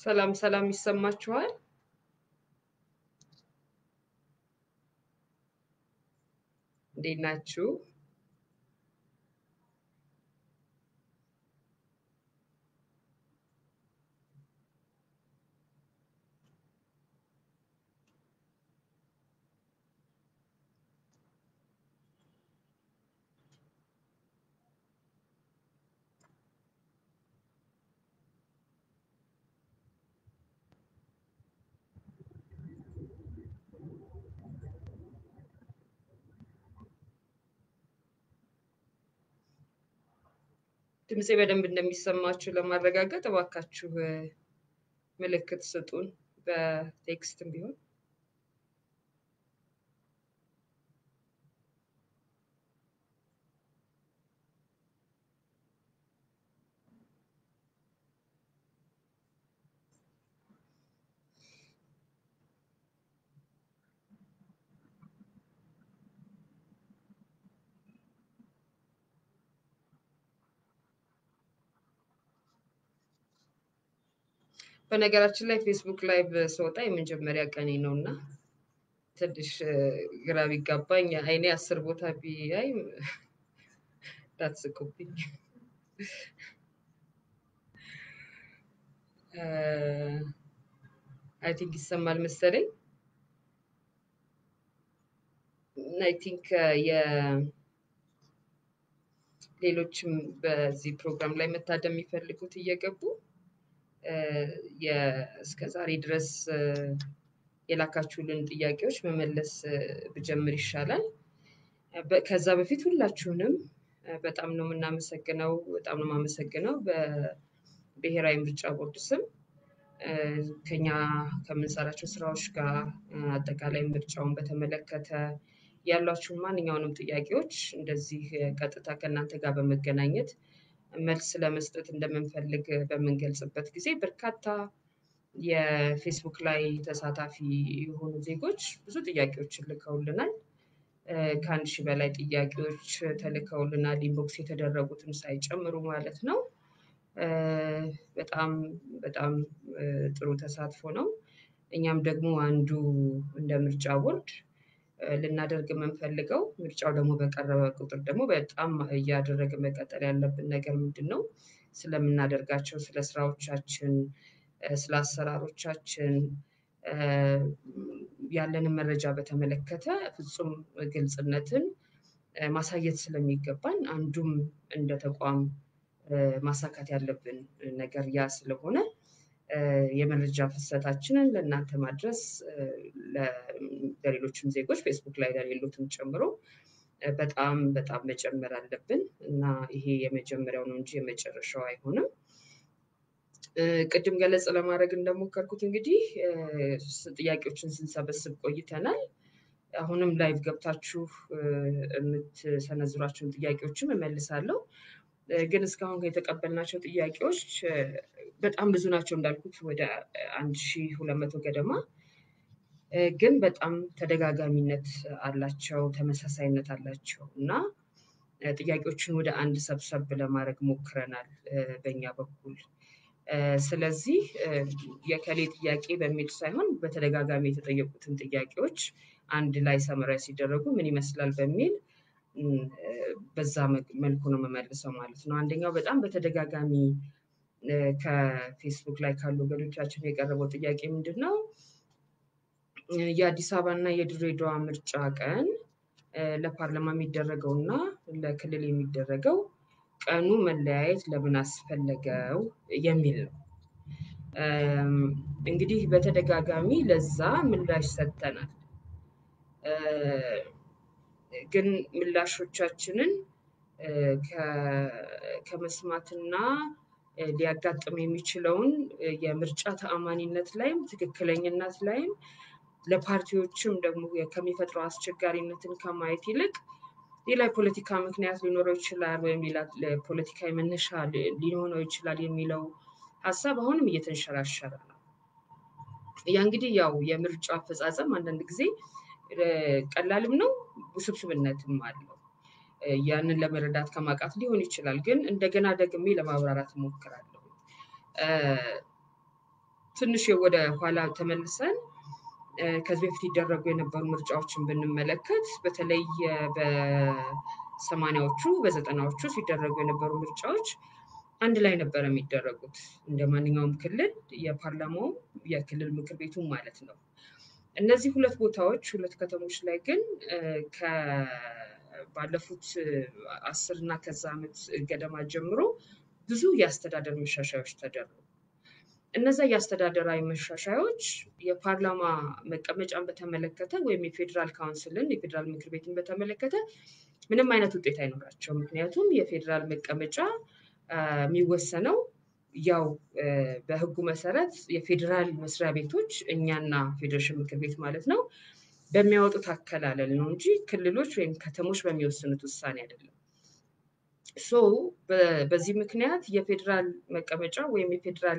ሰላም ሰላም ይሰማችኋል? እንዴት ናችሁ? ድምፄ በደንብ እንደሚሰማችሁ ለማረጋገጥ እባካችሁ ምልክት ስጡን፣ በቴክስትም ቢሆን። በነገራችን ላይ ፌስቡክ ላይቭ ስወጣ የመጀመሪያ ቀኔ ነው እና ትንሽ ግራ ቢጋባኝ አይኔ አስር ቦታ ቢያይ እንዳትስቁብኝ። አይ ቲንክ ይሰማል መሰለኝ። አይ ቲንክ የሌሎችም በዚህ ፕሮግራም ላይ መታደም የሚፈልጉት እየገቡ እስከ ዛሬ ድረስ የላካችሁልን ጥያቄዎች መመለስ ብጀምር ይሻላል። ከዛ በፊት ሁላችሁንም በጣም ነው የምናመሰግነው፣ በጣም ነው የማመሰግነው በብሔራዊ ምርጫ ቦርድ ስም ከኛ ከምንሰራቸው ስራዎች ጋር አጠቃላይ ምርጫውን በተመለከተ ያሏችሁን ማንኛውንም ጥያቄዎች እንደዚህ ቀጥታ ከእናንተ ጋር በመገናኘት መልስ ለመስጠት እንደምንፈልግ በምንገልጽበት ጊዜ በርካታ የፌስቡክ ላይ ተሳታፊ የሆኑ ዜጎች ብዙ ጥያቄዎችን ልከውልናል። ከአንድ ሺህ በላይ ጥያቄዎች ተልከውልናል፣ ኢንቦክስ የተደረጉትን ሳይጨምሩ ማለት ነው። በጣም በጣም ጥሩ ተሳትፎ ነው። እኛም ደግሞ አንዱ እንደ ምርጫ ቦርድ ልናደርግ የምንፈልገው ምርጫው ደግሞ በቀረበ ቁጥር ደግሞ በጣም እያደረገ መቀጠል ያለብን ነገር ምንድን ነው? ስለምናደርጋቸው ስለ ስራዎቻችን፣ ስለ አሰራሮቻችን ያለንን መረጃ በተመለከተ ፍጹም ግልጽነትን ማሳየት ስለሚገባን አንዱም እንደ ተቋም ማሳካት ያለብን ነገር ያ ስለሆነ የመረጃ ፍሰታችንን ለእናንተ ማድረስ ለሌሎችም ዜጎች ፌስቡክ ላይ ለሌሉትም ጨምሮ በጣም በጣም መጨመር አለብን እና ይሄ የመጀመሪያው ነው እንጂ የመጨረሻው አይሆንም። ቅድም ገለጽ ለማድረግ እንደሞከርኩት እንግዲህ ጥያቄዎችን ስንሰበስብ ቆይተናል። አሁንም ላይቭ ገብታችሁ የምትሰነዝሯቸውን ጥያቄዎችም እመልሳለሁ። ግን እስካሁን የተቀበልናቸው ጥያቄዎች በጣም ብዙ ናቸው እንዳልኩት ወደ አንድ ሺህ ሁለት መቶ ገደማ ግን በጣም ተደጋጋሚነት አላቸው፣ ተመሳሳይነት አላቸው እና ጥያቄዎችን ወደ አንድ ሰብሰብ ለማድረግ ሞክረናል በእኛ በኩል። ስለዚህ የከሌ ጥያቄ በሚል ሳይሆን በተደጋጋሚ የተጠየቁትን ጥያቄዎች አንድ ላይ ሰመራዊ ሲደረጉ ምን ይመስላል በሚል በዛ መልኩ ነው የምመልሰው ማለት ነው። አንደኛው በጣም በተደጋጋሚ ከፌስቡክ ላይ ካሉ ወገኖቻችን የቀረበው ጥያቄ ምንድን ነው? የአዲስ አበባ እና የድሬዳዋ ምርጫ ቀን ለፓርላማ የሚደረገው እና ለክልል የሚደረገው ቀኑ መለያየት ለምን አስፈለገው የሚል ነው። እንግዲህ በተደጋጋሚ ለዛ ምላሽ ሰጥተናል። ግን ምላሾቻችንን ከመስማትና ሊያጋጥም የሚችለውን የምርጫ ተአማኒነት ላይም ትክክለኝነት ላይም ለፓርቲዎችም ደግሞ ከሚፈጥረው አስቸጋሪነትን ከማየት ይልቅ ሌላ የፖለቲካ ምክንያት ሊኖረው ይችላል ወይም ሌላ ፖለቲካዊ መነሻ ሊሆነው ይችላል የሚለው ሀሳብ አሁንም እየተንሸራሸረ ነው። ያ እንግዲህ ያው የምርጫ አፈጻጸም አንዳንድ ጊዜ ቀላልም ነው ውስብስብነትም አለው። ያንን ለመረዳት ከማቃት ሊሆን ይችላል። ግን እንደገና ደግሜ ለማብራራት እሞክራለሁ። ትንሽ ወደ ኋላ ተመልሰን ከዚህ በፊት ይደረጉ የነበሩ ምርጫዎችን ብንመለከት በተለይ በሰማኒያዎቹ በዘጠናዎቹ ሲደረጉ የነበሩ ምርጫዎች አንድ ላይ ነበር የሚደረጉት እንደ ማንኛውም ክልል የፓርላማውም የክልል ምክር ቤቱም ማለት ነው። እነዚህ ሁለት ቦታዎች ሁለት ከተሞች ላይ ግን ባለፉት አስር እና ከዛ ዓመት ገደማ ጀምሮ ብዙ የአስተዳደር መሻሻዮች ተደረጉ። እነዛ የአስተዳደራዊ መሻሻዮች የፓርላማ መቀመጫን በተመለከተ ወይም የፌዴራል ካውንስልን የፌዴራል ምክር ቤትን በተመለከተ ምንም አይነት ውጤት አይኖራቸው። ምክንያቱም የፌዴራል መቀመጫ የሚወሰነው ያው በሕጉ መሰረት የፌዴራል መስሪያ ቤቶች እኛና ፌዴሬሽን ምክር ቤት ማለት ነው በሚያወጡት አከላለል ነው እንጂ ክልሎች ወይም ከተሞች በሚወስኑት ውሳኔ አይደለም። ሶ በዚህ ምክንያት የፌዴራል መቀመጫ ወይም የፌዴራል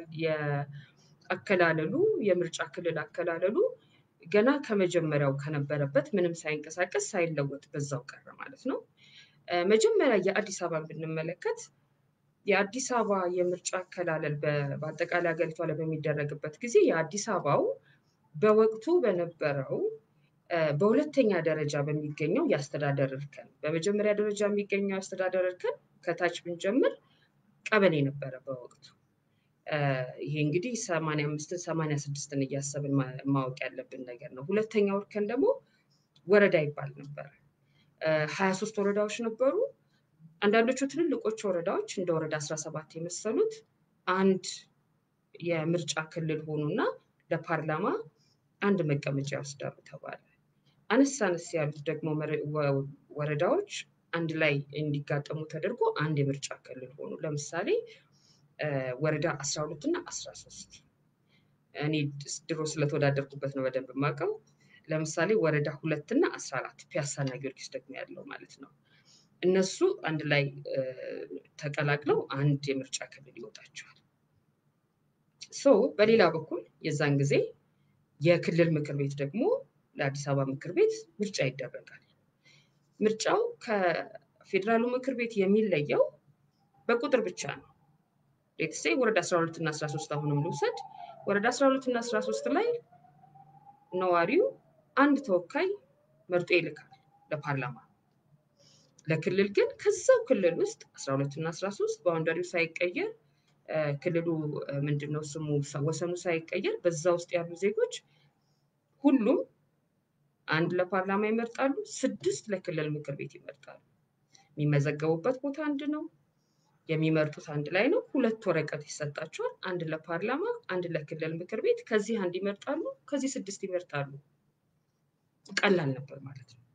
የአከላለሉ የምርጫ ክልል አከላለሉ ገና ከመጀመሪያው ከነበረበት ምንም ሳይንቀሳቀስ ሳይለወጥ በዛው ቀረ ማለት ነው። መጀመሪያ የአዲስ አበባን ብንመለከት የአዲስ አበባ የምርጫ አከላለል በአጠቃላይ ሀገሪቷ ላይ በሚደረግበት ጊዜ የአዲስ አበባው በወቅቱ በነበረው በሁለተኛ ደረጃ በሚገኘው የአስተዳደር እርከን በመጀመሪያ ደረጃ የሚገኘው የአስተዳደር እርከን ከታች ብንጀምር ቀበሌ ነበረ በወቅቱ። ይሄ እንግዲህ ሰማንያ አምስትን ሰማንያ ስድስትን እያሰብን ማወቅ ያለብን ነገር ነው። ሁለተኛው እርከን ደግሞ ወረዳ ይባል ነበር። ሀያ ሶስት ወረዳዎች ነበሩ። አንዳንዶቹ ትልልቆቹ ወረዳዎች እንደ ወረዳ አስራ ሰባት የመሰሉት አንድ የምርጫ ክልል ሆኑና ለፓርላማ አንድ መቀመጫ ይወስዳሉ ተባለ። አነስ አነስ ያሉት ደግሞ ወረዳዎች አንድ ላይ እንዲጋጠሙ ተደርጎ አንድ የምርጫ ክልል ሆኑ። ለምሳሌ ወረዳ አስራ ሁለት እና አስራ ሶስት እኔ ድሮ ስለተወዳደርኩበት ነው በደንብ የማውቀው። ለምሳሌ ወረዳ ሁለት እና አስራ አራት ፒያሳና ጊዮርጊስ ደግሞ ያለው ማለት ነው። እነሱ አንድ ላይ ተቀላቅለው አንድ የምርጫ ክልል ይወጣቸዋል። ሶ በሌላ በኩል የዛን ጊዜ የክልል ምክር ቤት ደግሞ ለአዲስ አበባ ምክር ቤት ምርጫ ይደረጋል። ምርጫው ከፌዴራሉ ምክር ቤት የሚለየው በቁጥር ብቻ ነው። ሌትሴ ወረዳ 12 እና 13 አሁንም ልውሰድ። ወረዳ 12 እና 13 ላይ ነዋሪው አንድ ተወካይ መርጦ ይልካል ለፓርላማ። ለክልል ግን ከዛው ክልል ውስጥ 12 እና 13 ባውንደሪው ሳይቀየር ክልሉ ምንድነው ስሙ ወሰኑ ሳይቀየር በዛ ውስጥ ያሉ ዜጎች ሁሉም አንድ ለፓርላማ ይመርጣሉ፣ ስድስት ለክልል ምክር ቤት ይመርጣሉ። የሚመዘገቡበት ቦታ አንድ ነው። የሚመርጡት አንድ ላይ ነው። ሁለት ወረቀት ይሰጣቸዋል። አንድ ለፓርላማ፣ አንድ ለክልል ምክር ቤት። ከዚህ አንድ ይመርጣሉ፣ ከዚህ ስድስት ይመርጣሉ። ቀላል ነበር ማለት ነው።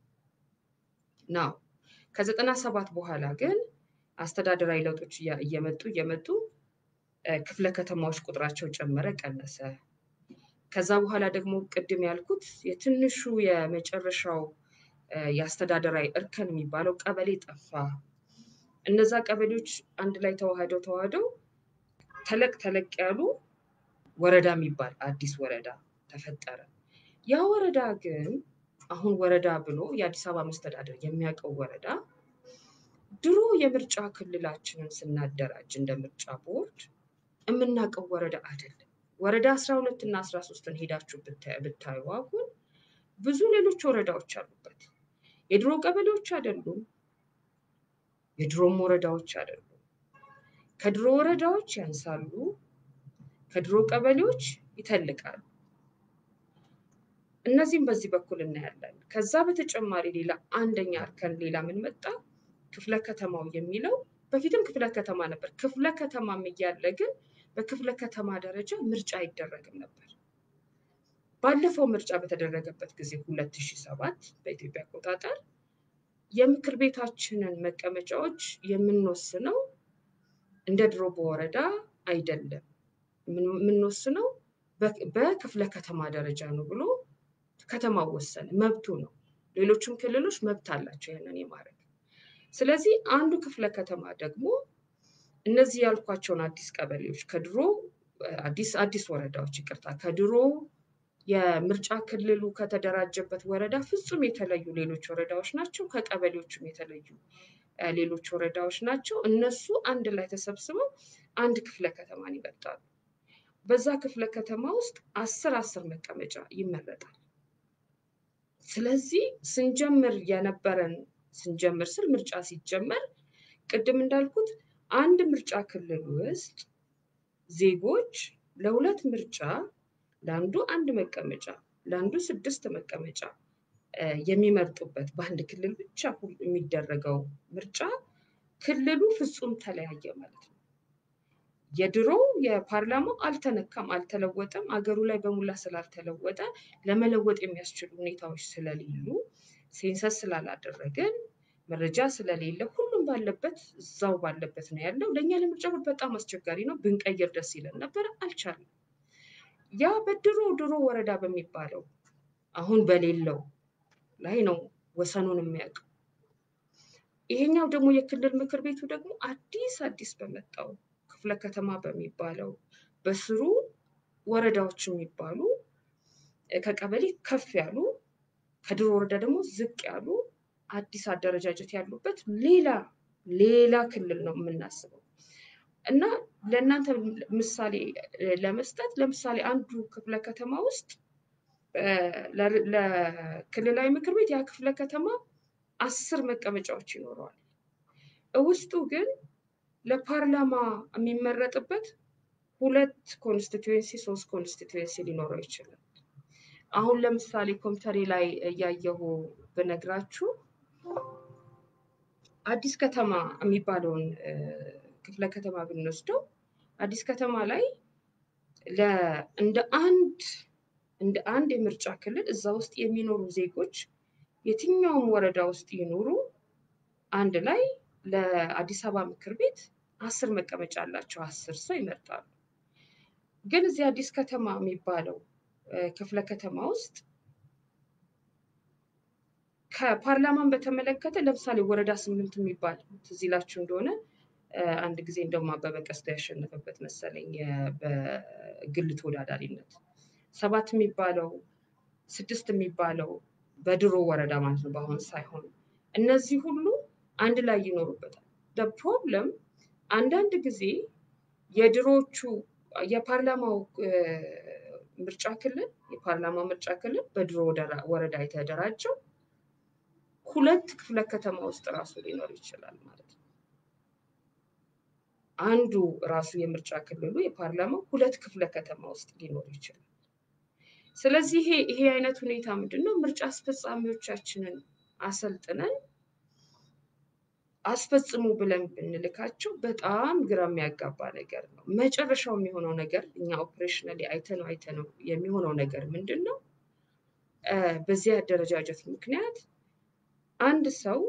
ናው ከዘጠና ሰባት በኋላ ግን አስተዳደራዊ ለውጦች እየመጡ እየመጡ ክፍለ ከተማዎች ቁጥራቸው ጨመረ፣ ቀነሰ። ከዛ በኋላ ደግሞ ቅድም ያልኩት የትንሹ የመጨረሻው የአስተዳደራዊ እርከን የሚባለው ቀበሌ ጠፋ። እነዛ ቀበሌዎች አንድ ላይ ተዋህደው ተዋህደው ተለቅ ተለቅ ያሉ ወረዳ የሚባል አዲስ ወረዳ ተፈጠረ። ያ ወረዳ ግን አሁን ወረዳ ብሎ የአዲስ አበባ መስተዳደር የሚያውቀው ወረዳ ድሮ የምርጫ ክልላችንን ስናደራጅ እንደ ምርጫ ቦርድ የምናውቀው ወረዳ አይደለም። ወረዳ አስራ ሁለት እና አስራ ሶስትን ሄዳችሁ ብታዩ አሁን ብዙ ሌሎች ወረዳዎች አሉበት። የድሮ ቀበሌዎች አይደሉም። የድሮም ወረዳዎች አይደሉም። ከድሮ ወረዳዎች ያንሳሉ። ከድሮ ቀበሌዎች ይተልቃሉ። እነዚህም በዚህ በኩል እናያለን። ከዛ በተጨማሪ ሌላ አንደኛ እርከን ሌላ ምን መጣ? ክፍለ ከተማው የሚለው በፊትም ክፍለ ከተማ ነበር። ክፍለ ከተማም እያለ ግን በክፍለ ከተማ ደረጃ ምርጫ አይደረግም ነበር። ባለፈው ምርጫ በተደረገበት ጊዜ ሁለት ሺህ ሰባት በኢትዮጵያ አቆጣጠር የምክር ቤታችንን መቀመጫዎች የምንወስነው እንደ ድሮ በወረዳ አይደለም። የምንወስነው በክፍለ ከተማ ደረጃ ነው ብሎ ከተማው ወሰነ። መብቱ ነው። ሌሎችም ክልሎች መብት አላቸው ያንን የማድረግ። ስለዚህ አንዱ ክፍለ ከተማ ደግሞ እነዚህ ያልኳቸውን አዲስ ቀበሌዎች ከድሮ አዲስ አዲስ ወረዳዎች ይቅርታ፣ ከድሮ የምርጫ ክልሉ ከተደራጀበት ወረዳ ፍጹም የተለዩ ሌሎች ወረዳዎች ናቸው። ከቀበሌዎችም የተለዩ ሌሎች ወረዳዎች ናቸው። እነሱ አንድ ላይ ተሰብስበው አንድ ክፍለ ከተማን ይመርጣሉ። በዛ ክፍለ ከተማ ውስጥ አስር አስር መቀመጫ ይመረጣል። ስለዚህ ስንጀምር የነበረን ስንጀምር ስል ምርጫ ሲጀመር ቅድም እንዳልኩት አንድ ምርጫ ክልል ውስጥ ዜጎች ለሁለት ምርጫ ለአንዱ አንድ መቀመጫ ለአንዱ ስድስት መቀመጫ የሚመርጡበት በአንድ ክልል ብቻ የሚደረገው ምርጫ ክልሉ ፍጹም ተለያየ ማለት ነው። የድሮ የፓርላማው አልተነካም፣ አልተለወጠም። አገሩ ላይ በሙላ ስላልተለወጠ ለመለወጥ የሚያስችሉ ሁኔታዎች ስለሌሉ ሴንሰስ ስላላደረግን መረጃ ስለሌለ ሁሉም ባለበት እዛው ባለበት ነው ያለው። ለእኛ ለምርጫ ቦርድ በጣም አስቸጋሪ ነው። ብንቀይር ደስ ይለን ነበረ፣ አልቻልንም። ያ በድሮ ድሮ ወረዳ በሚባለው አሁን በሌለው ላይ ነው ወሰኑን የሚያውቀው። ይሄኛው ደግሞ የክልል ምክር ቤቱ ደግሞ አዲስ አዲስ በመጣው ክፍለ ከተማ በሚባለው በስሩ ወረዳዎች የሚባሉ ከቀበሌ ከፍ ያሉ ከድሮ ወረዳ ደግሞ ዝቅ ያሉ አዲስ አደረጃጀት ያሉበት ሌላ ሌላ ክልል ነው የምናስበው እና ለእናንተ ምሳሌ ለመስጠት ለምሳሌ አንዱ ክፍለ ከተማ ውስጥ ለክልላዊ ምክር ቤት ያ ክፍለ ከተማ አስር መቀመጫዎች ይኖረዋል። ውስጡ ግን ለፓርላማ የሚመረጥበት ሁለት ኮንስቲትዌንሲ ሶስት ኮንስቲትዌንሲ ሊኖረው ይችላል። አሁን ለምሳሌ ኮምፒውተሬ ላይ እያየሁ ብነግራችሁ አዲስ ከተማ የሚባለውን ክፍለ ከተማ ብንወስደው አዲስ ከተማ ላይ እንደ አንድ እንደ አንድ የምርጫ ክልል እዛ ውስጥ የሚኖሩ ዜጎች የትኛውም ወረዳ ውስጥ ይኖሩ አንድ ላይ ለአዲስ አበባ ምክር ቤት አስር መቀመጫ አላቸው። አስር ሰው ይመርጣሉ። ግን እዚህ አዲስ ከተማ የሚባለው ክፍለ ከተማ ውስጥ ከፓርላማን በተመለከተ ለምሳሌ ወረዳ ስምንት የሚባል ትዝ ይላችሁ እንደሆነ አንድ ጊዜ እንደውም አበበ ቀስታ ያሸነፈበት መሰለኝ በግል ተወዳዳሪነት ሰባት የሚባለው ስድስት የሚባለው በድሮ ወረዳ ማለት ነው፣ በአሁን ሳይሆን እነዚህ ሁሉ አንድ ላይ ይኖሩበታል። ፕሮብለም አንዳንድ ጊዜ የድሮዎቹ የፓርላማው ምርጫ ክልል የፓርላማው ምርጫ ክልል በድሮ ወረዳ የተደራጀው ሁለት ክፍለ ከተማ ውስጥ ራሱ ሊኖር ይችላል ማለት ነው። አንዱ ራሱ የምርጫ ክልሉ የፓርላማው ሁለት ክፍለ ከተማ ውስጥ ሊኖር ይችላል። ስለዚህ ይሄ ይሄ አይነት ሁኔታ ምንድን ነው? ምርጫ አስፈጻሚዎቻችንን አሰልጥነን አስፈጽሙ ብለን ብንልካቸው በጣም ግራ የሚያጋባ ነገር ነው። መጨረሻው የሚሆነው ነገር እኛ ኦፕሬሽናሊ አይተነው አይተነው የሚሆነው ነገር ምንድን ነው? በዚህ አደረጃጀት ምክንያት አንድ ሰው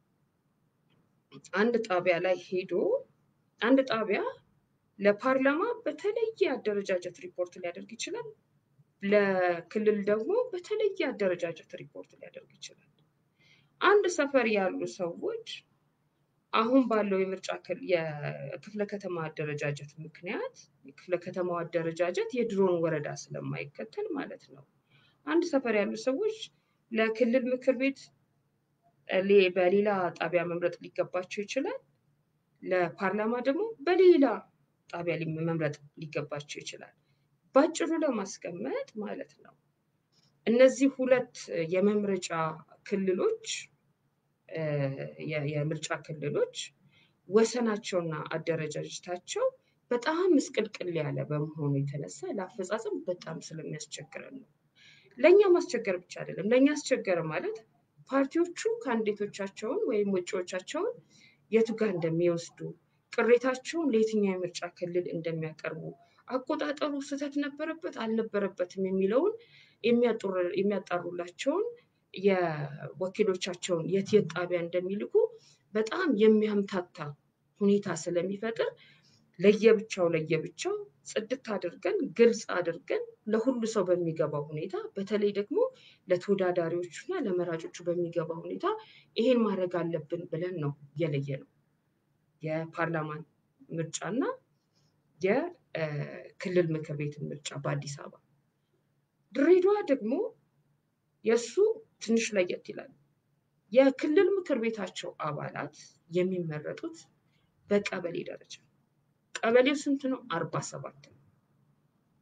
አንድ ጣቢያ ላይ ሄዶ አንድ ጣቢያ ለፓርላማ በተለየ አደረጃጀት ሪፖርት ሊያደርግ ይችላል። ለክልል ደግሞ በተለየ አደረጃጀት ሪፖርት ሊያደርግ ይችላል። አንድ ሰፈር ያሉ ሰዎች አሁን ባለው የምርጫ የክፍለ ከተማ አደረጃጀት ምክንያት የክፍለ ከተማው አደረጃጀት የድሮን ወረዳ ስለማይከተል ማለት ነው። አንድ ሰፈር ያሉ ሰዎች ለክልል ምክር ቤት በሌላ ጣቢያ መምረጥ ሊገባቸው ይችላል። ለፓርላማ ደግሞ በሌላ ጣቢያ መምረጥ ሊገባቸው ይችላል። ባጭሩ ለማስቀመጥ ማለት ነው እነዚህ ሁለት የመምረጫ ክልሎች የምርጫ ክልሎች ወሰናቸውና አደረጃጀታቸው በጣም ምስቅልቅል ያለ በመሆኑ የተነሳ ለአፈጻጸም በጣም ስለሚያስቸግረን ነው። ለእኛ ማስቸገር ብቻ አይደለም። ለእኛ አስቸገረ ማለት ፓርቲዎቹ ካንዲዴቶቻቸውን ወይም ውጪዎቻቸውን የቱ ጋር እንደሚወስዱ ቅሬታቸውን ለየትኛው የምርጫ ክልል እንደሚያቀርቡ አቆጣጠሩ ስህተት ነበረበት አልነበረበትም የሚለውን የሚያጣሩላቸውን የወኪሎቻቸውን የት የት ጣቢያ እንደሚልኩ በጣም የሚያምታታ ሁኔታ ስለሚፈጥር ለየብቻው ለየብቻው ጽድት አድርገን ግልጽ አድርገን ለሁሉ ሰው በሚገባው ሁኔታ በተለይ ደግሞ ለተወዳዳሪዎቹ እና ለመራጮቹ በሚገባው ሁኔታ ይሄን ማድረግ አለብን ብለን ነው የለየ ነው የፓርላማን ምርጫና የክልል ምክር ቤት ምርጫ በአዲስ አበባ። ድሬዳዋ ደግሞ የእሱ ትንሽ ለየት ይላል። የክልል ምክር ቤታቸው አባላት የሚመረጡት በቀበሌ ደረጃ ቀበሌው ስንት ነው? አርባ ሰባት ነው።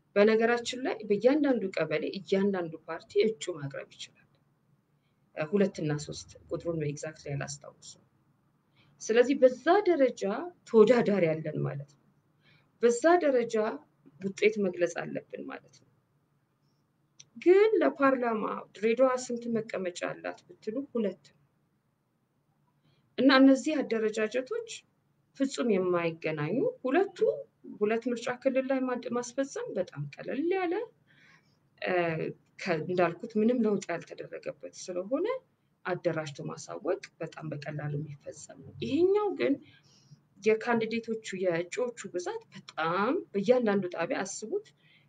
በነገራችን ላይ በእያንዳንዱ ቀበሌ እያንዳንዱ ፓርቲ እጩ ማቅረብ ይችላል። ሁለትና ሶስት ቁጥሩን ኤግዛክትሊ አላስታውሱም። ስለዚህ በዛ ደረጃ ተወዳዳሪ ያለን ማለት ነው። በዛ ደረጃ ውጤት መግለጽ አለብን ማለት ነው። ግን ለፓርላማ ድሬዳዋ ስንት መቀመጫ አላት ብትሉ ሁለት ነው እና እነዚህ አደረጃጀቶች ፍጹም የማይገናኙ ሁለቱ ሁለት ምርጫ ክልል ላይ ማስፈጸም በጣም ቀለል ያለ እንዳልኩት ምንም ለውጥ ያልተደረገበት ስለሆነ አደራጅቶ ማሳወቅ በጣም በቀላሉ የሚፈጸም ነው። ይሄኛው ግን የካንዲዴቶቹ የእጩዎቹ ብዛት በጣም በእያንዳንዱ ጣቢያ አስቡት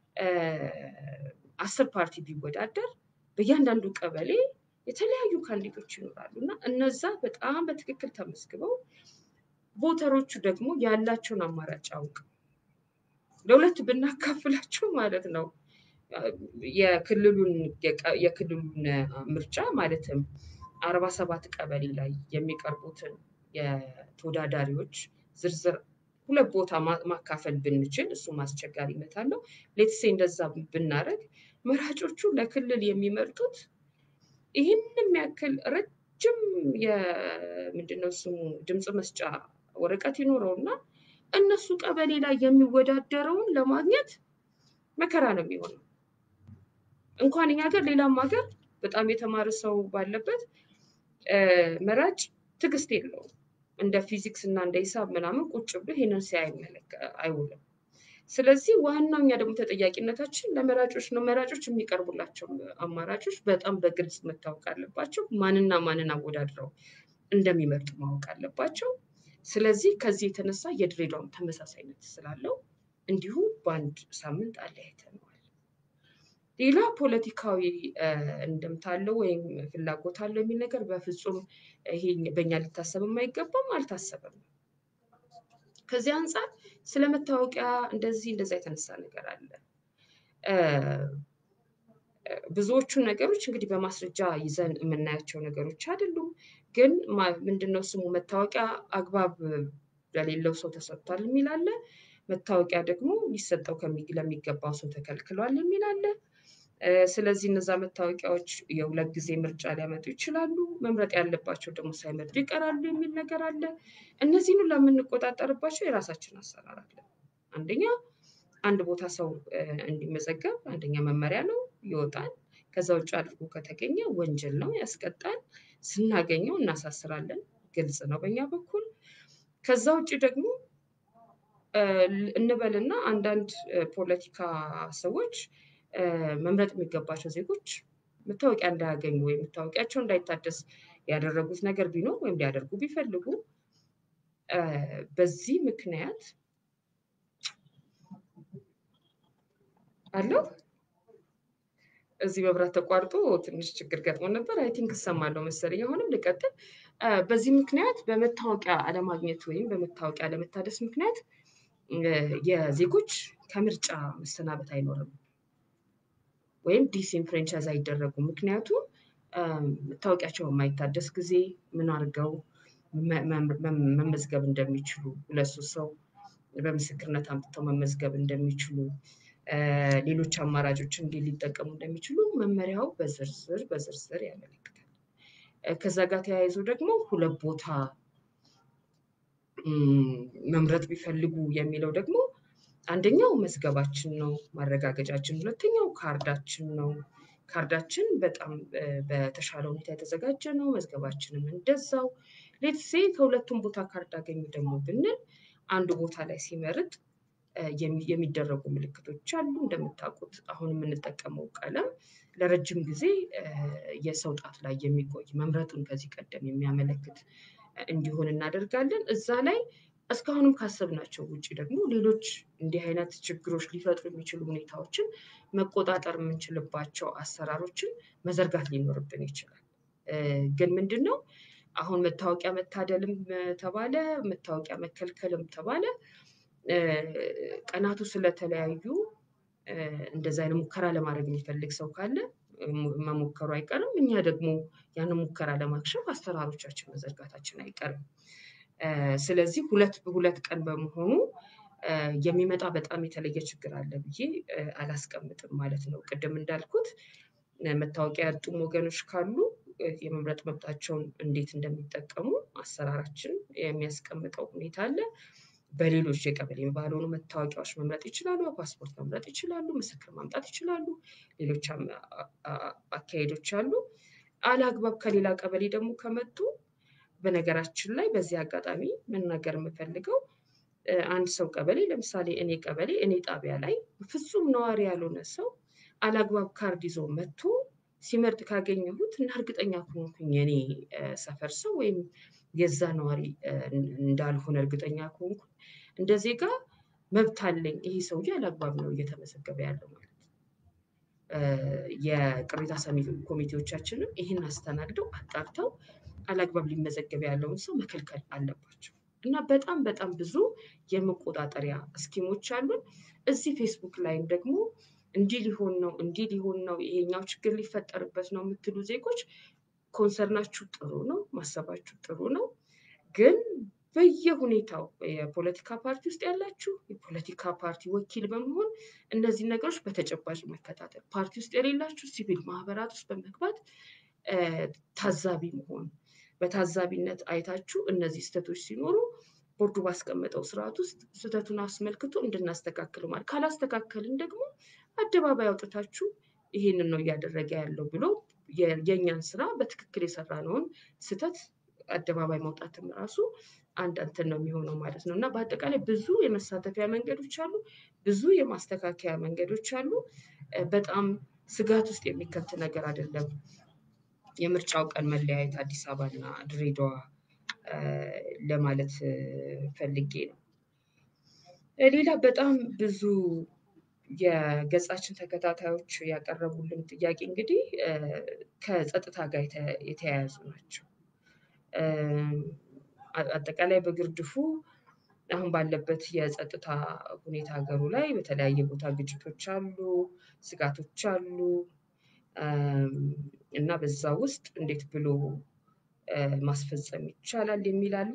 አስር ፓርቲ ቢወዳደር በእያንዳንዱ ቀበሌ የተለያዩ ካንዲዴቶች ይኖራሉ እና እነዛ በጣም በትክክል ተመዝግበው ቮተሮቹ ደግሞ ያላቸውን አማራጭ አውቀው ለሁለት ብናካፍላቸው ማለት ነው የክልሉን የክልሉን ምርጫ ማለትም አርባ ሰባት ቀበሌ ላይ የሚቀርቡትን የተወዳዳሪዎች ዝርዝር ሁለት ቦታ ማካፈል ብንችል እሱም አስቸጋሪነት አለው። ሌትሴ እንደዛ ብናደረግ መራጮቹ ለክልል የሚመርጡት ይህንም ያክል ረጅም የምንድነው ስሙ ድምፅ መስጫ ወረቀት ይኖረውና እነሱ ቀበሌ ላይ የሚወዳደረውን ለማግኘት መከራ ነው የሚሆነው። እንኳን እኛ ሀገር ሌላም ሀገር በጣም የተማረ ሰው ባለበት መራጭ ትዕግስት የለውም። እንደ ፊዚክስ እና እንደ ሂሳብ ምናምን ቁጭ ብሎ ይሄንን ሲያይ አይውልም። ስለዚህ ዋናው እኛ ደግሞ ተጠያቂነታችን ለመራጮች ነው። መራጮች የሚቀርቡላቸው አማራጮች በጣም በግልጽ መታወቅ አለባቸው። ማንና ማንን አወዳድረው እንደሚመርጡ ማወቅ አለባቸው። ስለዚህ ከዚህ የተነሳ የድሬዳዋም ተመሳሳይነት ስላለው እንዲሁ በአንድ ሳምንት አለያይተነዋል። ሌላ ፖለቲካዊ እንደምታ አለው ወይም ፍላጎት አለው የሚል ነገር በፍጹም ይሄ በእኛ ሊታሰብም አይገባም፣ አልታሰበም። ከዚህ አንጻር ስለ መታወቂያ እንደዚህ እንደዛ የተነሳ ነገር አለ። ብዙዎቹ ነገሮች እንግዲህ በማስረጃ ይዘን የምናያቸው ነገሮች አይደሉም። ግን ምንድነው ስሙ መታወቂያ አግባብ ለሌለው ሰው ተሰጥቷል የሚል አለ። መታወቂያ ደግሞ ሊሰጠው ለሚገባው ሰው ተከልክሏል የሚል አለ። ስለዚህ እነዛ መታወቂያዎች የሁለት ጊዜ ምርጫ ሊያመጡ ይችላሉ። መምረጥ ያለባቸው ደግሞ ሳይመርጡ ይቀራሉ የሚል ነገር አለ። እነዚህን ሁሉ የምንቆጣጠርባቸው የራሳችን አሰራር አለ። አንደኛ አንድ ቦታ ሰው እንዲመዘገብ አንደኛ መመሪያ ነው ይወጣል። ከዛ ውጭ አድርጎ ከተገኘ ወንጀል ነው ያስቀጣል። ስናገኘው እናሳስራለን። ግልጽ ነው በእኛ በኩል። ከዛ ውጭ ደግሞ እንበልና አንዳንድ ፖለቲካ ሰዎች መምረጥ የሚገባቸው ዜጎች መታወቂያ እንዳያገኙ ወይም መታወቂያቸው እንዳይታደስ ያደረጉት ነገር ቢኖር ወይም ሊያደርጉ ቢፈልጉ በዚህ ምክንያት አለው እዚህ መብራት ተቋርጦ ትንሽ ችግር ገጥሞ ነበር። አይ ቲንክ እሰማለሁ መሰለኝ። አሁንም ልቀጥል። በዚህ ምክንያት በመታወቂያ አለማግኘት ወይም በመታወቂያ አለመታደስ ምክንያት የዜጎች ከምርጫ መሰናበት አይኖርም ወይም ዲስኢንፍራንቻይዝ አይደረጉም። ምክንያቱም መታወቂያቸው በማይታደስ ጊዜ ምን አድርገው መመዝገብ እንደሚችሉ ሁለት ሶስት ሰው በምስክርነት አምጥተው መመዝገብ እንደሚችሉ ሌሎች አማራጮችን እንዴት ሊጠቀሙ እንደሚችሉ መመሪያው በዝርዝር በዝርዝር ያመለክታል። ከዛ ጋር ተያይዞ ደግሞ ሁለት ቦታ መምረጥ ቢፈልጉ የሚለው ደግሞ አንደኛው መዝገባችን ነው ማረጋገጫችን፣ ሁለተኛው ካርዳችን ነው። ካርዳችን በጣም በተሻለ ሁኔታ የተዘጋጀ ነው። መዝገባችንም እንደዛው። ሌትሴ ከሁለቱም ቦታ ካርድ አገኙ ደግሞ ብንል አንዱ ቦታ ላይ ሲመርጥ የሚደረጉ ምልክቶች አሉ። እንደምታውቁት አሁን የምንጠቀመው ቀለም ለረጅም ጊዜ የሰው ጣት ላይ የሚቆይ መምረጡን ከዚህ ቀደም የሚያመለክት እንዲሆን እናደርጋለን። እዛ ላይ እስካሁንም ካሰብናቸው ውጭ ደግሞ ሌሎች እንዲህ አይነት ችግሮች ሊፈጥሩ የሚችሉ ሁኔታዎችን መቆጣጠር የምንችልባቸው አሰራሮችን መዘርጋት ሊኖርብን ይችላል። ግን ምንድን ነው አሁን መታወቂያ መታደልም ተባለ መታወቂያ መከልከልም ተባለ ቀናቱ ስለተለያዩ እንደዚ አይነት ሙከራ ለማድረግ የሚፈልግ ሰው ካለ መሞከሩ አይቀርም። እኛ ደግሞ ያንን ሙከራ ለማክሸፍ አሰራሮቻችን መዘርጋታችን አይቀርም። ስለዚህ ሁለት በሁለት ቀን በመሆኑ የሚመጣ በጣም የተለየ ችግር አለ ብዬ አላስቀምጥም ማለት ነው። ቅድም እንዳልኩት መታወቂያ ያጡም ወገኖች ካሉ የመምረጥ መብታቸውን እንዴት እንደሚጠቀሙ አሰራራችን የሚያስቀምጠው ሁኔታ አለ። በሌሎች የቀበሌ ባልሆኑ መታወቂያዎች መምረጥ ይችላሉ፣ ፓስፖርት መምረጥ ይችላሉ፣ ምስክር ማምጣት ይችላሉ፣ ሌሎች አካሄዶች አሉ። አላግባብ ከሌላ ቀበሌ ደግሞ ከመጡ በነገራችን ላይ በዚህ አጋጣሚ መናገር የምፈልገው አንድ ሰው ቀበሌ ለምሳሌ እኔ ቀበሌ እኔ ጣቢያ ላይ ፍጹም ነዋሪ ያልሆነ ሰው አላግባብ ካርድ ይዞ መጥቶ ሲመርጥ ካገኘሁት እና እርግጠኛ ከሆንኩኝ የኔ ሰፈር ሰው ወይም የዛ ነዋሪ እንዳልሆነ እርግጠኛ ከሆንኩ እንደ ዜጋ መብት አለኝ። ይሄ ሰውዬ አላግባብ ነው እየተመዘገበ ያለው ማለት የቅሬታ ሰሚ ኮሚቴዎቻችንም ይህን አስተናግደው አጣርተው አላግባብ ሊመዘገብ ያለውን ሰው መከልከል አለባቸው። እና በጣም በጣም ብዙ የመቆጣጠሪያ እስኪሞች አሉን። እዚህ ፌስቡክ ላይም ደግሞ እንዲህ ሊሆን ነው እንዲህ ሊሆን ነው ይሄኛው ችግር ሊፈጠርበት ነው የምትሉ ዜጎች ኮንሰርናችሁ ጥሩ ነው፣ ማሰባችሁ ጥሩ ነው። ግን በየሁኔታው የፖለቲካ ፓርቲ ውስጥ ያላችሁ የፖለቲካ ፓርቲ ወኪል በመሆን እነዚህ ነገሮች በተጨባጭ መከታተል፣ ፓርቲ ውስጥ የሌላችሁ ሲቪል ማህበራት ውስጥ በመግባት ታዛቢ መሆን፣ በታዛቢነት አይታችሁ እነዚህ ስህተቶች ሲኖሩ ቦርዱ ባስቀመጠው ስርዓት ውስጥ ስህተቱን አስመልክቶ እንድናስተካክል ማለት ካላስተካከልን ደግሞ አደባባይ አውጥታችሁ ይሄንን ነው እያደረገ ያለው ብሎ የእኛን ስራ በትክክል የሰራነውን ስህተት አደባባይ መውጣትም ራሱ አንድ እንትን ነው የሚሆነው ማለት ነው እና በአጠቃላይ ብዙ የመሳተፊያ መንገዶች አሉ፣ ብዙ የማስተካከያ መንገዶች አሉ። በጣም ስጋት ውስጥ የሚከት ነገር አይደለም። የምርጫው ቀን መለያየት አዲስ አበባና ድሬዳዋ ለማለት ፈልጌ ነው። ሌላ በጣም ብዙ የገጻችን ተከታታዮች ያቀረቡልን ጥያቄ እንግዲህ ከጸጥታ ጋር የተያያዙ ናቸው። አጠቃላይ በግርድፉ አሁን ባለበት የጸጥታ ሁኔታ ሀገሩ ላይ በተለያየ ቦታ ግጭቶች አሉ፣ ስጋቶች አሉ እና በዛ ውስጥ እንዴት ብሎ ማስፈጸም ይቻላል የሚል አለ።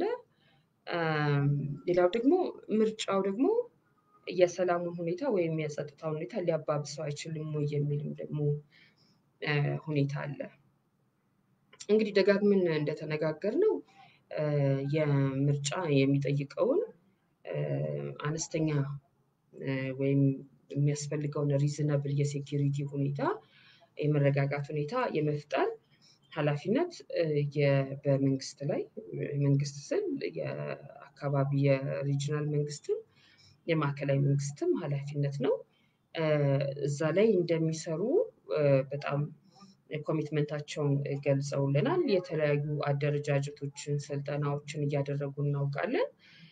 ሌላው ደግሞ ምርጫው ደግሞ የሰላሙን ሁኔታ ወይም የጸጥታውን ሁኔታ ሊያባብሰው አይችልም ወይ የሚልም ደግሞ ሁኔታ አለ። እንግዲህ ደጋግምን እንደተነጋገርነው የምርጫ የሚጠይቀውን አነስተኛ ወይም የሚያስፈልገውን ሪዝነብል የሴኪሪቲ ሁኔታ የመረጋጋት ሁኔታ የመፍጠር ኃላፊነት በመንግስት ላይ መንግስት ስል የአካባቢ የሪጅናል መንግስትም የማዕከላዊ መንግስትም ኃላፊነት ነው። እዛ ላይ እንደሚሰሩ በጣም ኮሚትመንታቸውን ገልጸውልናል። የተለያዩ አደረጃጀቶችን፣ ስልጠናዎችን እያደረጉ እናውቃለን።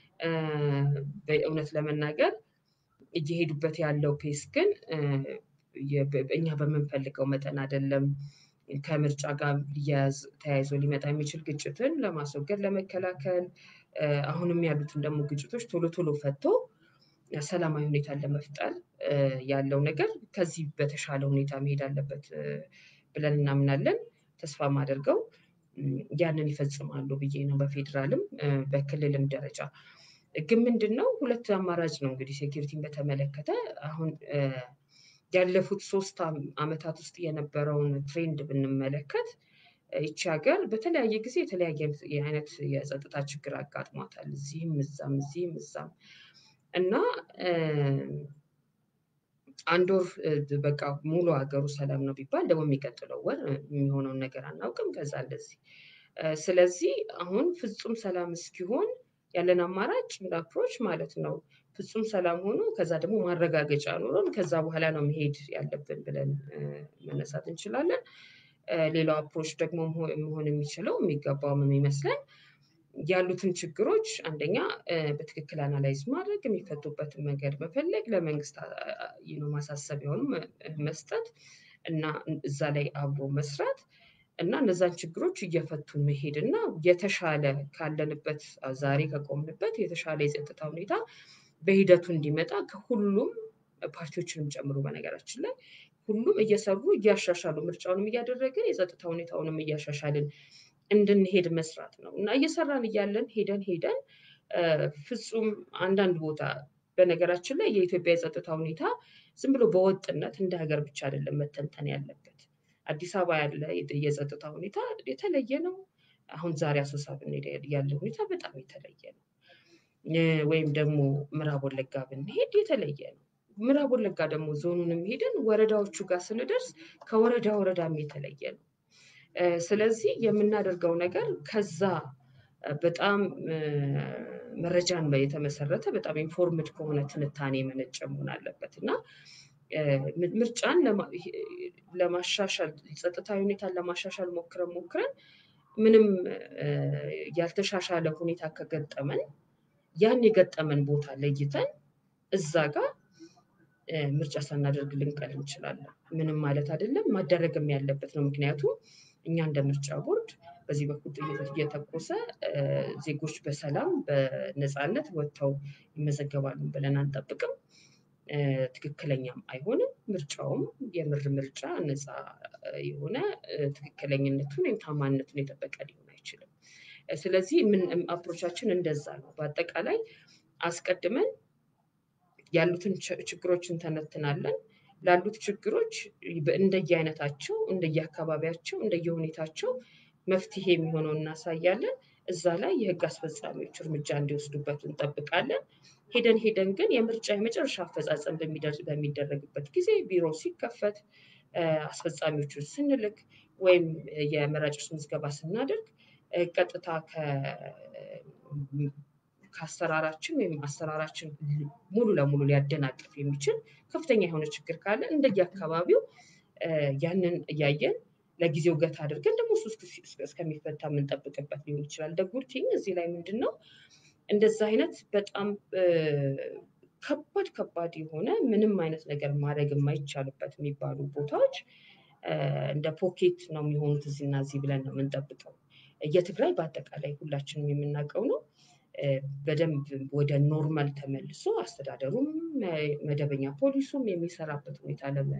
በእውነት ለመናገር እየሄዱበት ያለው ፔስ ግን እኛ በምንፈልገው መጠን አይደለም። ከምርጫ ጋር ሊያያዝ ተያይዞ ሊመጣ የሚችል ግጭትን ለማስወገድ ለመከላከል አሁንም ያሉትን ደግሞ ግጭቶች ቶሎ ቶሎ ፈቶ ሰላማዊ ሁኔታን ለመፍጠር ያለው ነገር ከዚህ በተሻለ ሁኔታ መሄድ አለበት ብለን እናምናለን። ተስፋ ማደርገው ያንን ይፈጽማሉ ብዬ ነው። በፌዴራልም በክልልም ደረጃ ግን ምንድን ነው ሁለት አማራጭ ነው እንግዲህ ሴኪሪቲን በተመለከተ አሁን ያለፉት ሶስት ዓመታት ውስጥ የነበረውን ትሬንድ ብንመለከት ይቺ ሀገር በተለያየ ጊዜ የተለያየ አይነት የጸጥታ ችግር አጋጥሟታል። እዚህም እዛም እዚህም እዛም እና አንድ ወር በቃ ሙሉ ሀገሩ ሰላም ነው ቢባል ደግሞ የሚቀጥለው ወር የሚሆነውን ነገር አናውቅም። ከዛ እንደዚህ ስለዚህ አሁን ፍጹም ሰላም እስኪሆን ያለን አማራጭ እንደ አፕሮች ማለት ነው ፍጹም ሰላም ሆኖ ከዛ ደግሞ ማረጋገጫ ኖሮን ከዛ በኋላ ነው መሄድ ያለብን ብለን መነሳት እንችላለን። ሌላው አፕሮች ደግሞ መሆን የሚችለው የሚገባውም የሚመስለን ያሉትን ችግሮች አንደኛ በትክክል አናላይዝ ማድረግ የሚፈቱበትን መንገድ መፈለግ ለመንግስት ማሳሰቢያውንም መስጠት እና እዛ ላይ አብሮ መስራት እና እነዛን ችግሮች እየፈቱ መሄድ እና የተሻለ ካለንበት ዛሬ ከቆምንበት የተሻለ የጸጥታ ሁኔታ በሂደቱ እንዲመጣ ከሁሉም ፓርቲዎችንም ጨምሮ በነገራችን ላይ ሁሉም እየሰሩ እያሻሻሉ ምርጫውንም እያደረግን የጸጥታ ሁኔታውንም እያሻሻልን እንድንሄድ መስራት ነው እና እየሰራን እያለን ሄደን ሄደን ፍጹም አንዳንድ ቦታ በነገራችን ላይ የኢትዮጵያ የጸጥታ ሁኔታ ዝም ብሎ በወጥነት እንደ ሀገር ብቻ አይደለም መተንተን ያለበት። አዲስ አበባ ያለ የጸጥታ ሁኔታ የተለየ ነው። አሁን ዛሬ አሶሳ ብንሄድ ያለ ሁኔታ በጣም የተለየ ነው። ወይም ደግሞ ምዕራብ ወለጋ ብንሄድ የተለየ ነው። ምዕራብ ወለጋ ደግሞ ዞኑንም ሄደን ወረዳዎቹ ጋር ስንደርስ ከወረዳ ወረዳም የተለየ ነው። ስለዚህ የምናደርገው ነገር ከዛ በጣም መረጃን የተመሰረተ በጣም ኢንፎርምድ ከሆነ ትንታኔ የመነጨ መሆን አለበት እና ምርጫን ለማሻሻል ጸጥታዊ ሁኔታን ለማሻሻል ሞክረን ሞክረን ምንም ያልተሻሻለ ሁኔታ ከገጠመን ያን የገጠመን ቦታ ለይተን እዛ ጋር ምርጫ ሳናደርግ ልንቀር እንችላለን። ምንም ማለት አይደለም፣ ማደረግም ያለበት ነው። ምክንያቱም እኛ እንደ ምርጫ ቦርድ በዚህ በኩል ጥይት እየተኮሰ ዜጎች በሰላም በነፃነት ወጥተው ይመዘገባሉ ብለን አንጠብቅም። ትክክለኛም አይሆንም። ምርጫውም የምር ምርጫ ነፃ የሆነ ትክክለኝነቱን ወይም ታማኝነቱን የጠበቀ ሊሆን አይችልም። ስለዚህ ምን አፕሮቻችን እንደዛ ነው። በአጠቃላይ አስቀድመን ያሉትን ችግሮች እንተነትናለን። ላሉት ችግሮች እንደየአይነታቸው፣ እንደየአካባቢያቸው፣ እንደየሁኔታቸው መፍትሄ የሚሆነው እናሳያለን። እዛ ላይ የህግ አስፈጻሚዎች እርምጃ እንዲወስዱበት እንጠብቃለን። ሄደን ሄደን ግን የምርጫ የመጨረሻ አፈጻጸም በሚደረግበት ጊዜ ቢሮ ሲከፈት አስፈጻሚዎቹን ስንልክ ወይም የመራጮች ምዝገባ ስናደርግ ቀጥታ ከአሰራራችን ወይም አሰራራችን ሙሉ ለሙሉ ሊያደናቅፍ የሚችል ከፍተኛ የሆነ ችግር ካለ እንደየአካባቢው ያንን እያየን ለጊዜው ገታ አድርገን ደግሞ እሱ እስከሚፈታ የምንጠብቅበት ሊሆን ይችላል። ደጉርቲኝ እዚህ ላይ ምንድን ነው እንደዛ አይነት በጣም ከባድ ከባድ የሆነ ምንም አይነት ነገር ማድረግ የማይቻልበት የሚባሉ ቦታዎች እንደ ፖኬት ነው የሚሆኑት እዚህና እዚህ ብለን ነው የምንጠብቀው። የትግራይ በአጠቃላይ ሁላችንም የምናውቀው ነው። በደንብ ወደ ኖርማል ተመልሶ አስተዳደሩም መደበኛ ፖሊሱም የሚሰራበት ሁኔታ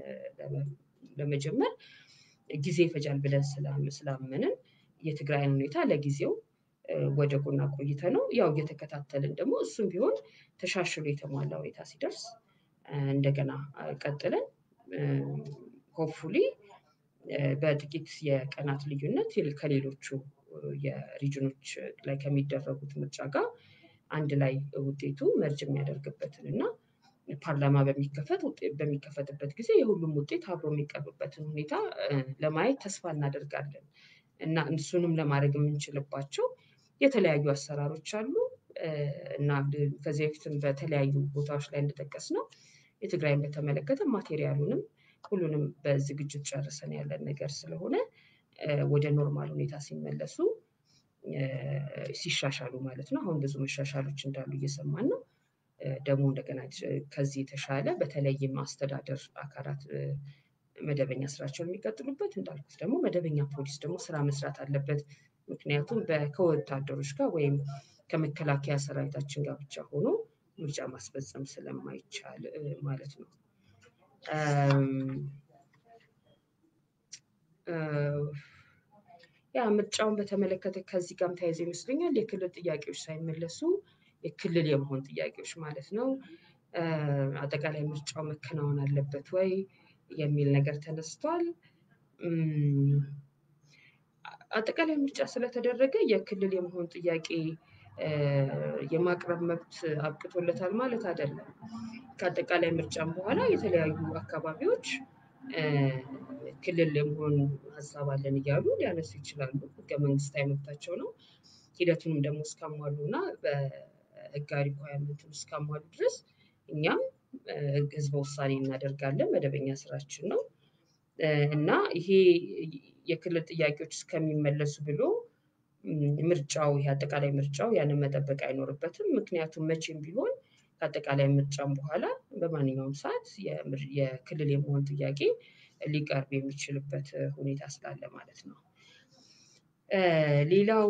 ለመጀመር ጊዜ ይፈጃል ብለን ስላመንን የትግራይን ሁኔታ ለጊዜው ወደ ጎን አቆይተ ነው ያው እየተከታተልን ደግሞ እሱም ቢሆን ተሻሽሎ የተሟላ ሁኔታ ሲደርስ እንደገና ቀጥለን ሆፕፉሊ በጥቂት የቀናት ልዩነት ከሌሎቹ የሪጅኖች ላይ ከሚደረጉት ምርጫ ጋር አንድ ላይ ውጤቱ መርጅ የሚያደርግበትን እና ፓርላማ በሚከፈት በሚከፈትበት ጊዜ የሁሉም ውጤት አብሮ የሚቀርብበትን ሁኔታ ለማየት ተስፋ እናደርጋለን እና እሱንም ለማድረግ የምንችልባቸው የተለያዩ አሰራሮች አሉ እና ከዚህ በፊትም በተለያዩ ቦታዎች ላይ እንደጠቀስ ነው የትግራይን በተመለከተ ማቴሪያሉንም ሁሉንም በዝግጅት ጨርሰን ያለን ነገር ስለሆነ ወደ ኖርማል ሁኔታ ሲመለሱ ሲሻሻሉ ማለት ነው። አሁን ብዙ መሻሻሎች እንዳሉ እየሰማን ነው። ደግሞ እንደገና ከዚህ የተሻለ በተለይም አስተዳደር አካላት መደበኛ ስራቸውን የሚቀጥሉበት እንዳልኩት ደግሞ መደበኛ ፖሊስ ደግሞ ስራ መስራት አለበት። ምክንያቱም ከወታደሮች ጋር ወይም ከመከላከያ ሰራዊታችን ጋር ብቻ ሆኖ ምርጫ ማስፈጸም ስለማይቻል ማለት ነው። ያ ምርጫውን በተመለከተ ከዚህ ጋርም ተያይዞ ይመስለኛል የክልል ጥያቄዎች ሳይመለሱ የክልል የመሆን ጥያቄዎች ማለት ነው። አጠቃላይ ምርጫው መከናወን አለበት ወይ የሚል ነገር ተነስቷል። አጠቃላይ ምርጫ ስለተደረገ የክልል የመሆን ጥያቄ የማቅረብ መብት አብቅቶለታል ማለት አይደለም። ከአጠቃላይ ምርጫም በኋላ የተለያዩ አካባቢዎች ክልል የመሆን ሀሳብ አለን እያሉ ሊያነሱ ይችላሉ። ህገ መንግስታዊ መብታቸው ነው። ሂደቱንም ደግሞ እስካሟሉ እና በህጋዊ ሪኳየርመንቱን እስካሟሉ ድረስ እኛም ህዝበ ውሳኔ እናደርጋለን። መደበኛ ስራችን ነው እና ይሄ የክልል ጥያቄዎች እስከሚመለሱ ብሎ ምርጫው ይሄ አጠቃላይ ምርጫው ያንን መጠበቅ አይኖርበትም። ምክንያቱም መቼም ቢሆን ከአጠቃላይ ምርጫም በኋላ በማንኛውም ሰዓት የክልል የመሆን ጥያቄ ሊቀርብ የሚችልበት ሁኔታ ስላለ ማለት ነው። ሌላው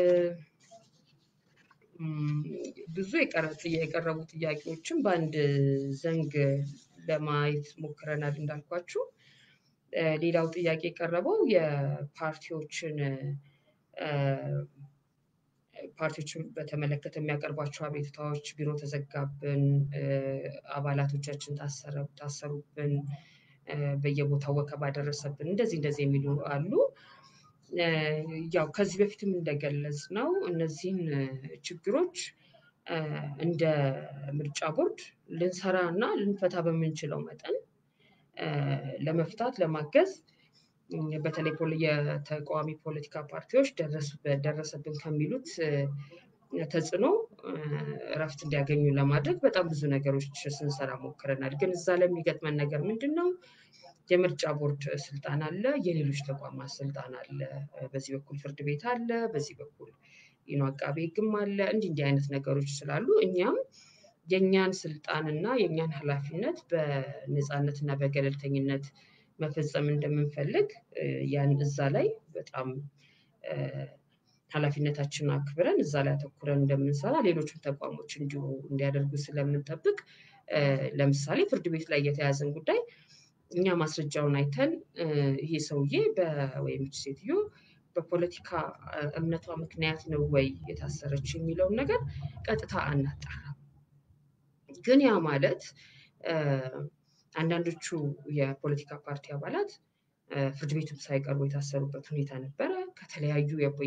ብዙ የቀረቡ ጥያቄዎችን በአንድ ዘንግ ለማየት ሞክረናል እንዳልኳችሁ። ሌላው ጥያቄ የቀረበው የፓርቲዎችን ፓርቲዎችን በተመለከተ የሚያቀርቧቸው አቤቱታዎች ቢሮ ተዘጋብን፣ አባላቶቻችን ታሰሩብን፣ በየቦታው ወከባ ደረሰብን፣ እንደዚህ እንደዚህ የሚሉ አሉ። ያው ከዚህ በፊትም እንደገለጽ ነው እነዚህን ችግሮች እንደ ምርጫ ቦርድ ልንሰራ እና ልንፈታ በምንችለው መጠን ለመፍታት ለማገዝ በተለይ የተቃዋሚ ፖለቲካ ፓርቲዎች ደረሰብን ከሚሉት ተጽዕኖ እረፍት እንዲያገኙ ለማድረግ በጣም ብዙ ነገሮች ስንሰራ ሞክረናል። ግን እዛ ላይ የሚገጥመን ነገር ምንድን ነው? የምርጫ ቦርድ ስልጣን አለ፣ የሌሎች ተቋማት ስልጣን አለ። በዚህ በኩል ፍርድ ቤት አለ፣ በዚህ በኩል ይኖ አቃቤ ሕግም አለ። እንዲህ እንዲህ አይነት ነገሮች ስላሉ እኛም የእኛን ስልጣን እና የእኛን ኃላፊነት በነፃነት እና በገለልተኝነት መፈጸም እንደምንፈልግ ያን እዛ ላይ በጣም ኃላፊነታችንን አክብረን እዛ ላይ አተኩረን እንደምንሰራ ሌሎችም ተቋሞች እንዲሁ እንዲያደርጉ ስለምንጠብቅ ለምሳሌ ፍርድ ቤት ላይ የተያዘን ጉዳይ እኛ ማስረጃውን አይተን ይሄ ሰውዬ ወይም ሴትዮ በፖለቲካ እምነቷ ምክንያት ነው ወይ የታሰረች የሚለውን ነገር ቀጥታ አናጣራም። ግን ያ ማለት አንዳንዶቹ የፖለቲካ ፓርቲ አባላት ፍርድ ቤቱም ሳይቀርቡ የታሰሩበት ሁኔታ ነበረ። ከተለያዩ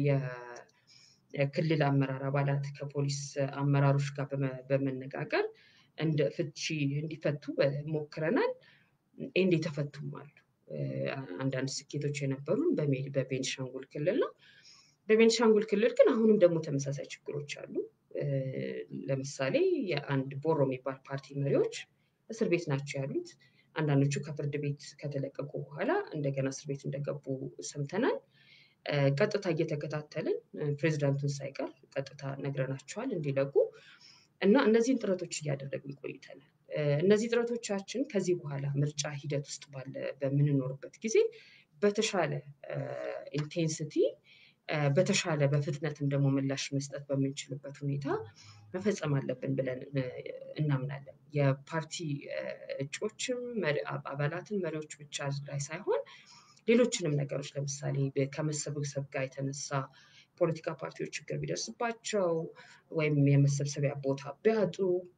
የክልል አመራር አባላት ከፖሊስ አመራሮች ጋር በመነጋገር እንደ ፍቺ እንዲፈቱ ሞክረናል። ኤንድ የተፈቱም አሉ። አንዳንድ ስኬቶች የነበሩን በቤንሻንጉል ክልል ነው። በቤንሻንጉል ክልል ግን አሁንም ደግሞ ተመሳሳይ ችግሮች አሉ። ለምሳሌ የአንድ ቦሮ የሚባል ፓርቲ መሪዎች እስር ቤት ናቸው ያሉት። አንዳንዶቹ ከፍርድ ቤት ከተለቀቁ በኋላ እንደገና እስር ቤት እንደገቡ ሰምተናል። ቀጥታ እየተከታተልን ፕሬዚዳንቱን ሳይቀር ቀጥታ ነግረናቸዋል እንዲለቁ እና እነዚህን ጥረቶች እያደረግን ቆይተናል። እነዚህ ጥረቶቻችን ከዚህ በኋላ ምርጫ ሂደት ውስጥ ባለ በምንኖርበት ጊዜ በተሻለ ኢንቴንሲቲ በተሻለ በፍጥነትም ደግሞ ምላሽ መስጠት በምንችልበት ሁኔታ መፈጸም አለብን ብለን እናምናለን። የፓርቲ እጩዎችም አባላትን መሪዎች ብቻ ላይ ሳይሆን ሌሎችንም ነገሮች ለምሳሌ ከመሰብሰብ ጋር የተነሳ ፖለቲካ ፓርቲዎች ችግር ቢደርስባቸው ወይም የመሰብሰቢያ ቦታ ቢያጡ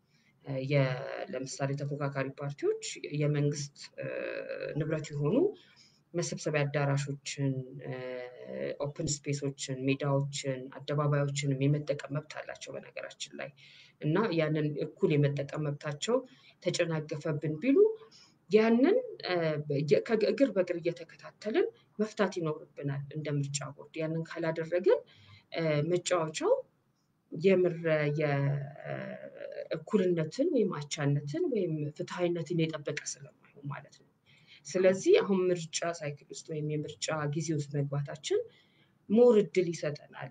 ለምሳሌ ተፎካካሪ ፓርቲዎች የመንግስት ንብረት የሆኑ መሰብሰቢያ አዳራሾችን፣ ኦፕን ስፔሶችን፣ ሜዳዎችን፣ አደባባዮችንም የመጠቀም መብት አላቸው በነገራችን ላይ እና ያንን እኩል የመጠቀም መብታቸው ተጨናገፈብን ቢሉ ያንን ከእግር በእግር እየተከታተልን መፍታት ይኖርብናል እንደ ምርጫ ቦርድ። ያንን ካላደረግን መጫወቻው የምር የእኩልነትን ወይም አቻነትን ወይም ፍትሐዊነትን የጠበቀ ስለማይሆን ማለት ነው። ስለዚህ አሁን ምርጫ ሳይክል ውስጥ ወይም የምርጫ ጊዜ ውስጥ መግባታችን ሞር እድል ይሰጠናል።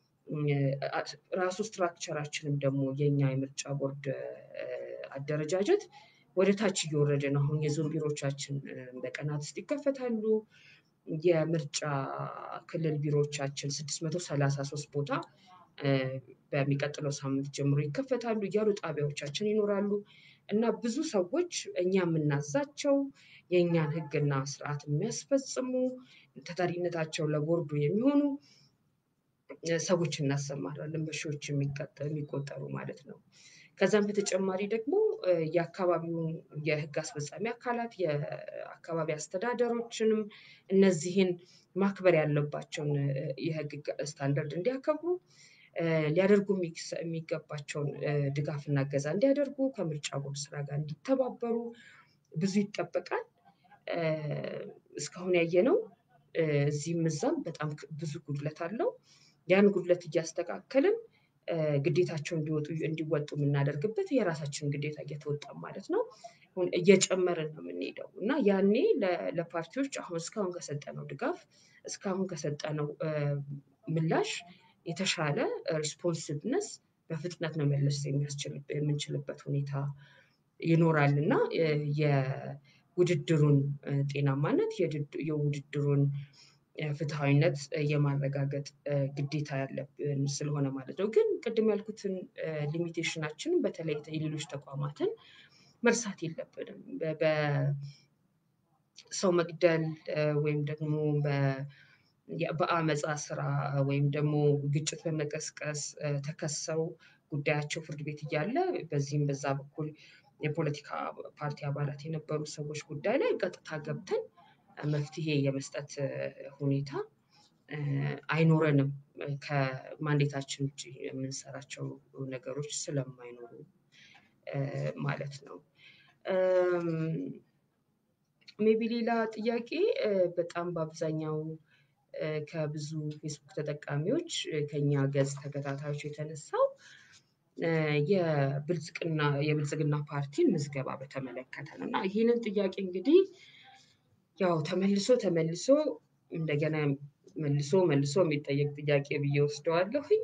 ራሱ ስትራክቸራችንም ደግሞ የኛ የምርጫ ቦርድ አደረጃጀት ወደ ታች እየወረደ ነው። አሁን የዞን ቢሮዎቻችን በቀናት ውስጥ ይከፈታሉ። የምርጫ ክልል ቢሮዎቻችን ስድስት መቶ ሰላሳ ሶስት ቦታ በሚቀጥለው ሳምንት ጀምሮ ይከፈታሉ እያሉ ጣቢያዎቻችን ይኖራሉ እና ብዙ ሰዎች እኛ የምናዛቸው የእኛን ሕግና ስርዓት የሚያስፈጽሙ ተጠሪነታቸው ለቦርዱ የሚሆኑ ሰዎች እናሰማራለን፣ በሺዎች የሚቆጠሩ ማለት ነው። ከዛም በተጨማሪ ደግሞ የአካባቢውን የህግ አስፈጻሚ አካላት የአካባቢ አስተዳደሮችንም እነዚህን ማክበር ያለባቸውን የህግ ስታንዳርድ እንዲያከብሩ ሊያደርጉ የሚገባቸውን ድጋፍና እገዛ እንዲያደርጉ ከምርጫ ቦርድ ስራ ጋር እንዲተባበሩ ብዙ ይጠበቃል። እስካሁን ያየነው እዚህም እዛም በጣም ብዙ ጉድለት አለው። ያን ጉድለት እያስተካከልን ግዴታቸውን እንዲወጡ እንዲወጡ የምናደርግበት የራሳችንን ግዴታ እየተወጣን ማለት ነው እየጨመርን ነው የምንሄደው እና ያኔ ለፓርቲዎች አሁን እስካሁን ከሰጠነው ድጋፍ እስካሁን ከሰጠነው ምላሽ የተሻለ ሪስፖንሲቭነስ በፍጥነት መመለስ የምንችልበት ሁኔታ ይኖራል እና የውድድሩን ጤናማነት የውድድሩን ፍትሐዊነት የማረጋገጥ ግዴታ ያለብን ስለሆነ ማለት ነው። ግን ቅድም ያልኩትን ሊሚቴሽናችንን በተለይ የሌሎች ተቋማትን መርሳት የለብንም። በሰው መግደል ወይም ደግሞ በአመፃ ስራ ወይም ደግሞ ግጭት በመቀስቀስ ተከሰው ጉዳያቸው ፍርድ ቤት እያለ በዚህም በዛ በኩል የፖለቲካ ፓርቲ አባላት የነበሩ ሰዎች ጉዳይ ላይ ቀጥታ ገብተን መፍትሄ የመስጠት ሁኔታ አይኖረንም። ከማንዴታችን ውጭ የምንሰራቸው ነገሮች ስለማይኖሩ ማለት ነው። ሜቢ ሌላ ጥያቄ በጣም በአብዛኛው ከብዙ ፌስቡክ ተጠቃሚዎች ከኛ ገጽ ተከታታዮች የተነሳው የብልጽግና የብልጽግና ፓርቲን ምዝገባ በተመለከተ ነው እና ይህንን ጥያቄ እንግዲህ ያው ተመልሶ ተመልሶ እንደገና መልሶ መልሶ የሚጠየቅ ጥያቄ ብዬ ወስደዋለሁኝ።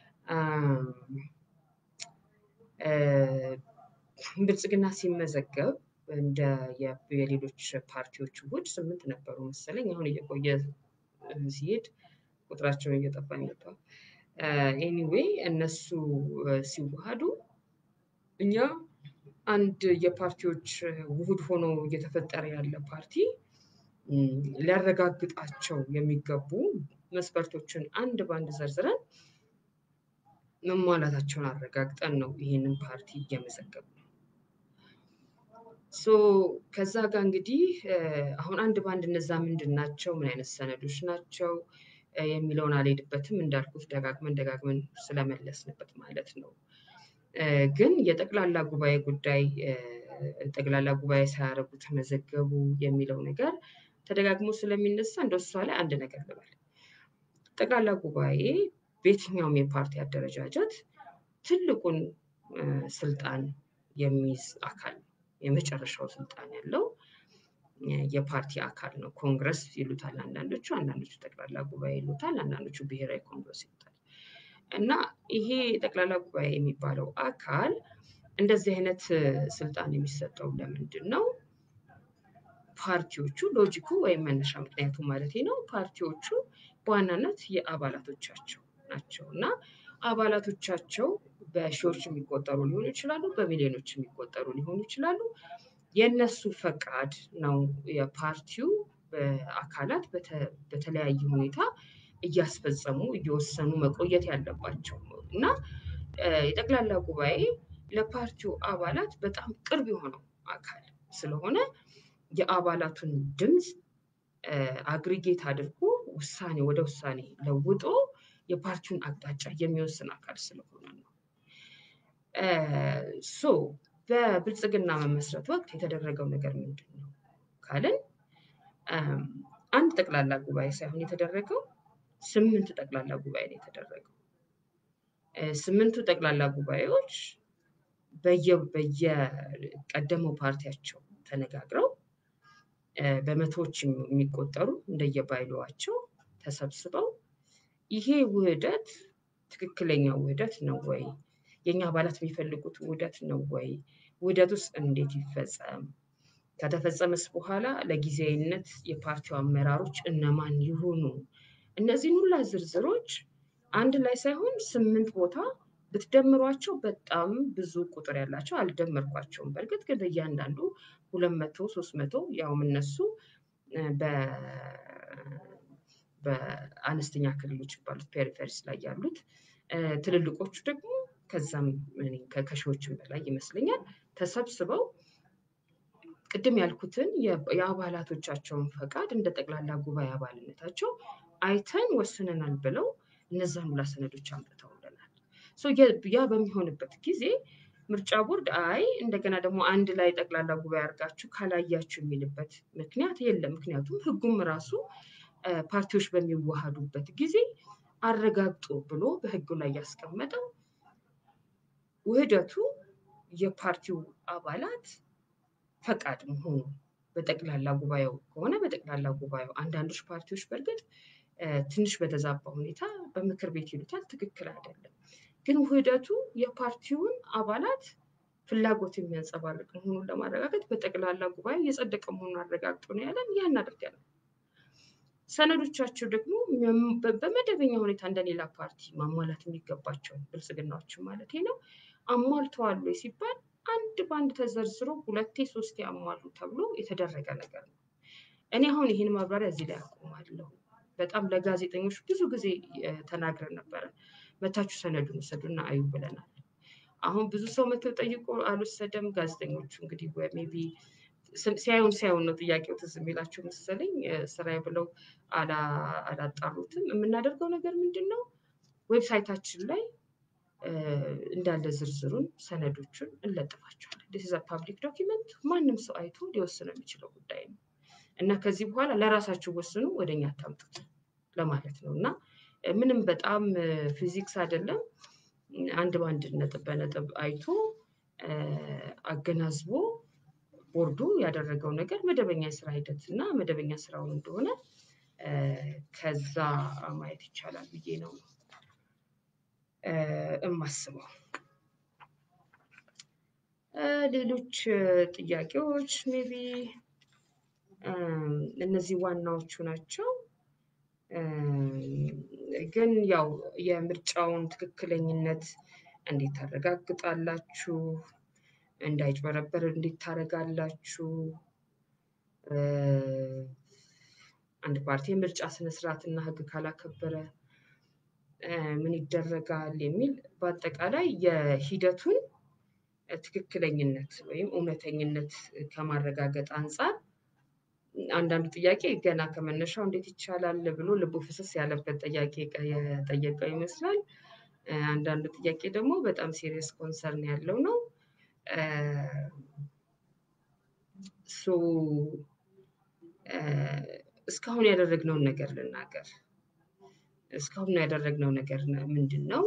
ብልጽግና ሲመዘገብ እንደ የሌሎች ፓርቲዎች ውህድ ስምንት ነበሩ መሰለኝ አሁን እየቆየ ሲሄድ ቁጥራቸውን እየጠፋኝ መጥቷል። ኤኒዌይ እነሱ ሲዋሃዱ እኛ አንድ የፓርቲዎች ውህድ ሆኖ እየተፈጠረ ያለ ፓርቲ ሊያረጋግጣቸው የሚገቡ መስፈርቶችን አንድ በአንድ ዘርዝረን መሟላታቸውን አረጋግጠን ነው ይሄንን ፓርቲ እየመዘገብነው። ሶ ከዛ ጋር እንግዲህ አሁን አንድ በአንድ እነዛ ምንድን ናቸው? ምን አይነት ሰነዶች ናቸው? የሚለውን አልሄድበትም እንዳልኩት ደጋግመን ደጋግመን ስለመለስንበት ማለት ነው። ግን የጠቅላላ ጉባኤ ጉዳይ ጠቅላላ ጉባኤ ሳያደርጉ ተመዘገቡ የሚለው ነገር ተደጋግሞ ስለሚነሳ እንደው እሷ ላይ አንድ ነገር ልበል። ጠቅላላ ጉባኤ በየትኛውም የፓርቲ አደረጃጀት ትልቁን ስልጣን የሚይዝ አካል ነው። የመጨረሻው ስልጣን ያለው የፓርቲ አካል ነው። ኮንግረስ ይሉታል አንዳንዶቹ፣ አንዳንዶቹ ጠቅላላ ጉባኤ ይሉታል፣ አንዳንዶቹ ብሔራዊ ኮንግረስ ይሉታል። እና ይሄ ጠቅላላ ጉባኤ የሚባለው አካል እንደዚህ አይነት ስልጣን የሚሰጠው ለምንድን ነው? ፓርቲዎቹ ሎጂኩ ወይም መነሻ ምክንያቱ ማለት ነው። ፓርቲዎቹ በዋናነት የአባላቶቻቸው ናቸው እና አባላቶቻቸው በሺዎች የሚቆጠሩ ሊሆኑ ይችላሉ፣ በሚሊዮኖች የሚቆጠሩ ሊሆኑ ይችላሉ። የእነሱ ፈቃድ ነው የፓርቲው አካላት በተለያየ ሁኔታ እያስፈጸሙ እየወሰኑ መቆየት ያለባቸው እና የጠቅላላ ጉባኤ ለፓርቲው አባላት በጣም ቅርብ የሆነው አካል ስለሆነ የአባላቱን ድምፅ አግሪጌት አድርጎ ውሳኔ ወደ ውሳኔ ለውጦ የፓርቲውን አቅጣጫ የሚወስን አካል ስለሆነ ነው። ሶ በብልጽግና መመስረት ወቅት የተደረገው ነገር ምንድን ነው ካልን አንድ ጠቅላላ ጉባኤ ሳይሆን የተደረገው ስምንት ጠቅላላ ጉባኤ ነው የተደረገው። ስምንቱ ጠቅላላ ጉባኤዎች በየቀደመው ፓርቲያቸው ተነጋግረው በመቶዎች የሚቆጠሩ እንደየባይሎዋቸው ተሰብስበው ይሄ ውህደት ትክክለኛ ውህደት ነው ወይ? የእኛ አባላት የሚፈልጉት ውህደት ነው ወይ? ውህደት ውስጥ እንዴት ይፈጸም? ከተፈጸመስ በኋላ ለጊዜያዊነት የፓርቲው አመራሮች እነማን ይሁኑ? እነዚህን ሁላ ዝርዝሮች አንድ ላይ ሳይሆን ስምንት ቦታ ብትደምሯቸው በጣም ብዙ ቁጥር ያላቸው አልደመርኳቸውም። በእርግጥ ግን በእያንዳንዱ ሁለት መቶ ሶስት መቶ ያውም እነሱ በአነስተኛ ክልሎች ባሉት ፔሪፌሪስ ላይ ያሉት ትልልቆቹ ደግሞ ከዛም ከሺዎችም በላይ ይመስለኛል ተሰብስበው ቅድም ያልኩትን የአባላቶቻቸውን ፈቃድ እንደ ጠቅላላ ጉባኤ አባልነታቸው አይተን ወስነናል ብለው እነዛን ሁላ ሰነዶች አምጥተውልናል። ያ በሚሆንበት ጊዜ ምርጫ ቦርድ አይ እንደገና ደግሞ አንድ ላይ ጠቅላላ ጉባኤ አድርጋችሁ ካላያችሁ የሚልበት ምክንያት የለም። ምክንያቱም ሕጉም ራሱ ፓርቲዎች በሚዋሃዱበት ጊዜ አረጋግጦ ብሎ በሕጉ ላይ ያስቀመጠው ውህደቱ የፓርቲው አባላት ፈቃድ መሆኑ በጠቅላላ ጉባኤው ከሆነ በጠቅላላ ጉባኤው አንዳንዶች ፓርቲዎች በእርግጥ ትንሽ በተዛባ ሁኔታ በምክር ቤት ይሉታል፣ ትክክል አይደለም። ግን ውህደቱ የፓርቲውን አባላት ፍላጎት የሚያንጸባርቅ መሆኑን ለማረጋገጥ በጠቅላላ ጉባኤ የጸደቀ መሆኑን አረጋግጦ ነው ያለን። ያ እናደርጋለን። ሰነዶቻቸው ደግሞ በመደበኛ ሁኔታ እንደሌላ ፓርቲ ማሟላት የሚገባቸው ብልጽግናዎችን ማለት ነው አሟልተዋል ወይ ሲባል አንድ በአንድ ተዘርዝሮ ሁለቴ ሶስቴ አሟሉ ተብሎ የተደረገ ነገር ነው። እኔ አሁን ይህን ማብራሪያ እዚህ ላይ አቆማለሁ። በጣም ለጋዜጠኞች ብዙ ጊዜ ተናግረን ነበረ። መታችሁ ሰነዱን ውሰዱና አዩ ብለናል። አሁን ብዙ ሰው መተው ጠይቆ አልወሰደም። ጋዜጠኞቹ እንግዲህ ሜይ ቢ ሲያዩን ሲያዩን ነው ጥያቄው ትዝ የሚላቸው መሰለኝ ስራዬ ብለው አላጣሩትም። የምናደርገው ነገር ምንድን ነው? ዌብሳይታችን ላይ እንዳለ ዝርዝሩን ሰነዶቹን እንለጥፋቸዋለን። ዲስ ፓብሊክ ዶኪመንት ማንም ሰው አይቶ ሊወስነው የሚችለው ጉዳይ ነው እና ከዚህ በኋላ ለራሳችሁ ወስኑ፣ ወደኛ አታምጡት ለማለት ነው እና ምንም በጣም ፊዚክስ አይደለም። አንድ በአንድ ነጥብ በነጥብ አይቶ አገናዝቦ ቦርዱ ያደረገው ነገር መደበኛ የስራ ሂደት እና መደበኛ ስራውን እንደሆነ ከዛ ማየት ይቻላል ብዬ ነው እማስበው። ሌሎች ጥያቄዎች ሜቢ እነዚህ ዋናዎቹ ናቸው። ግን ያው የምርጫውን ትክክለኝነት እንዴት ታረጋግጣላችሁ? እንዳይጭበረበር እንዴት ታደርጋላችሁ? አንድ ፓርቲ የምርጫ ስነስርዓትና ሕግ ካላከበረ ምን ይደረጋል? የሚል በአጠቃላይ የሂደቱን ትክክለኝነት ወይም እውነተኝነት ከማረጋገጥ አንጻር አንዳንዱ ጥያቄ ገና ከመነሻው እንዴት ይቻላል ብሎ ልቡ ፍስስ ያለበት ጥያቄ የጠየቀው ይመስላል። አንዳንዱ ጥያቄ ደግሞ በጣም ሲሪየስ ኮንሰርን ያለው ነው። ሶ እስካሁን ያደረግነውን ነገር ልናገር። እስካሁን ያደረግነው ነገር ምንድን ነው?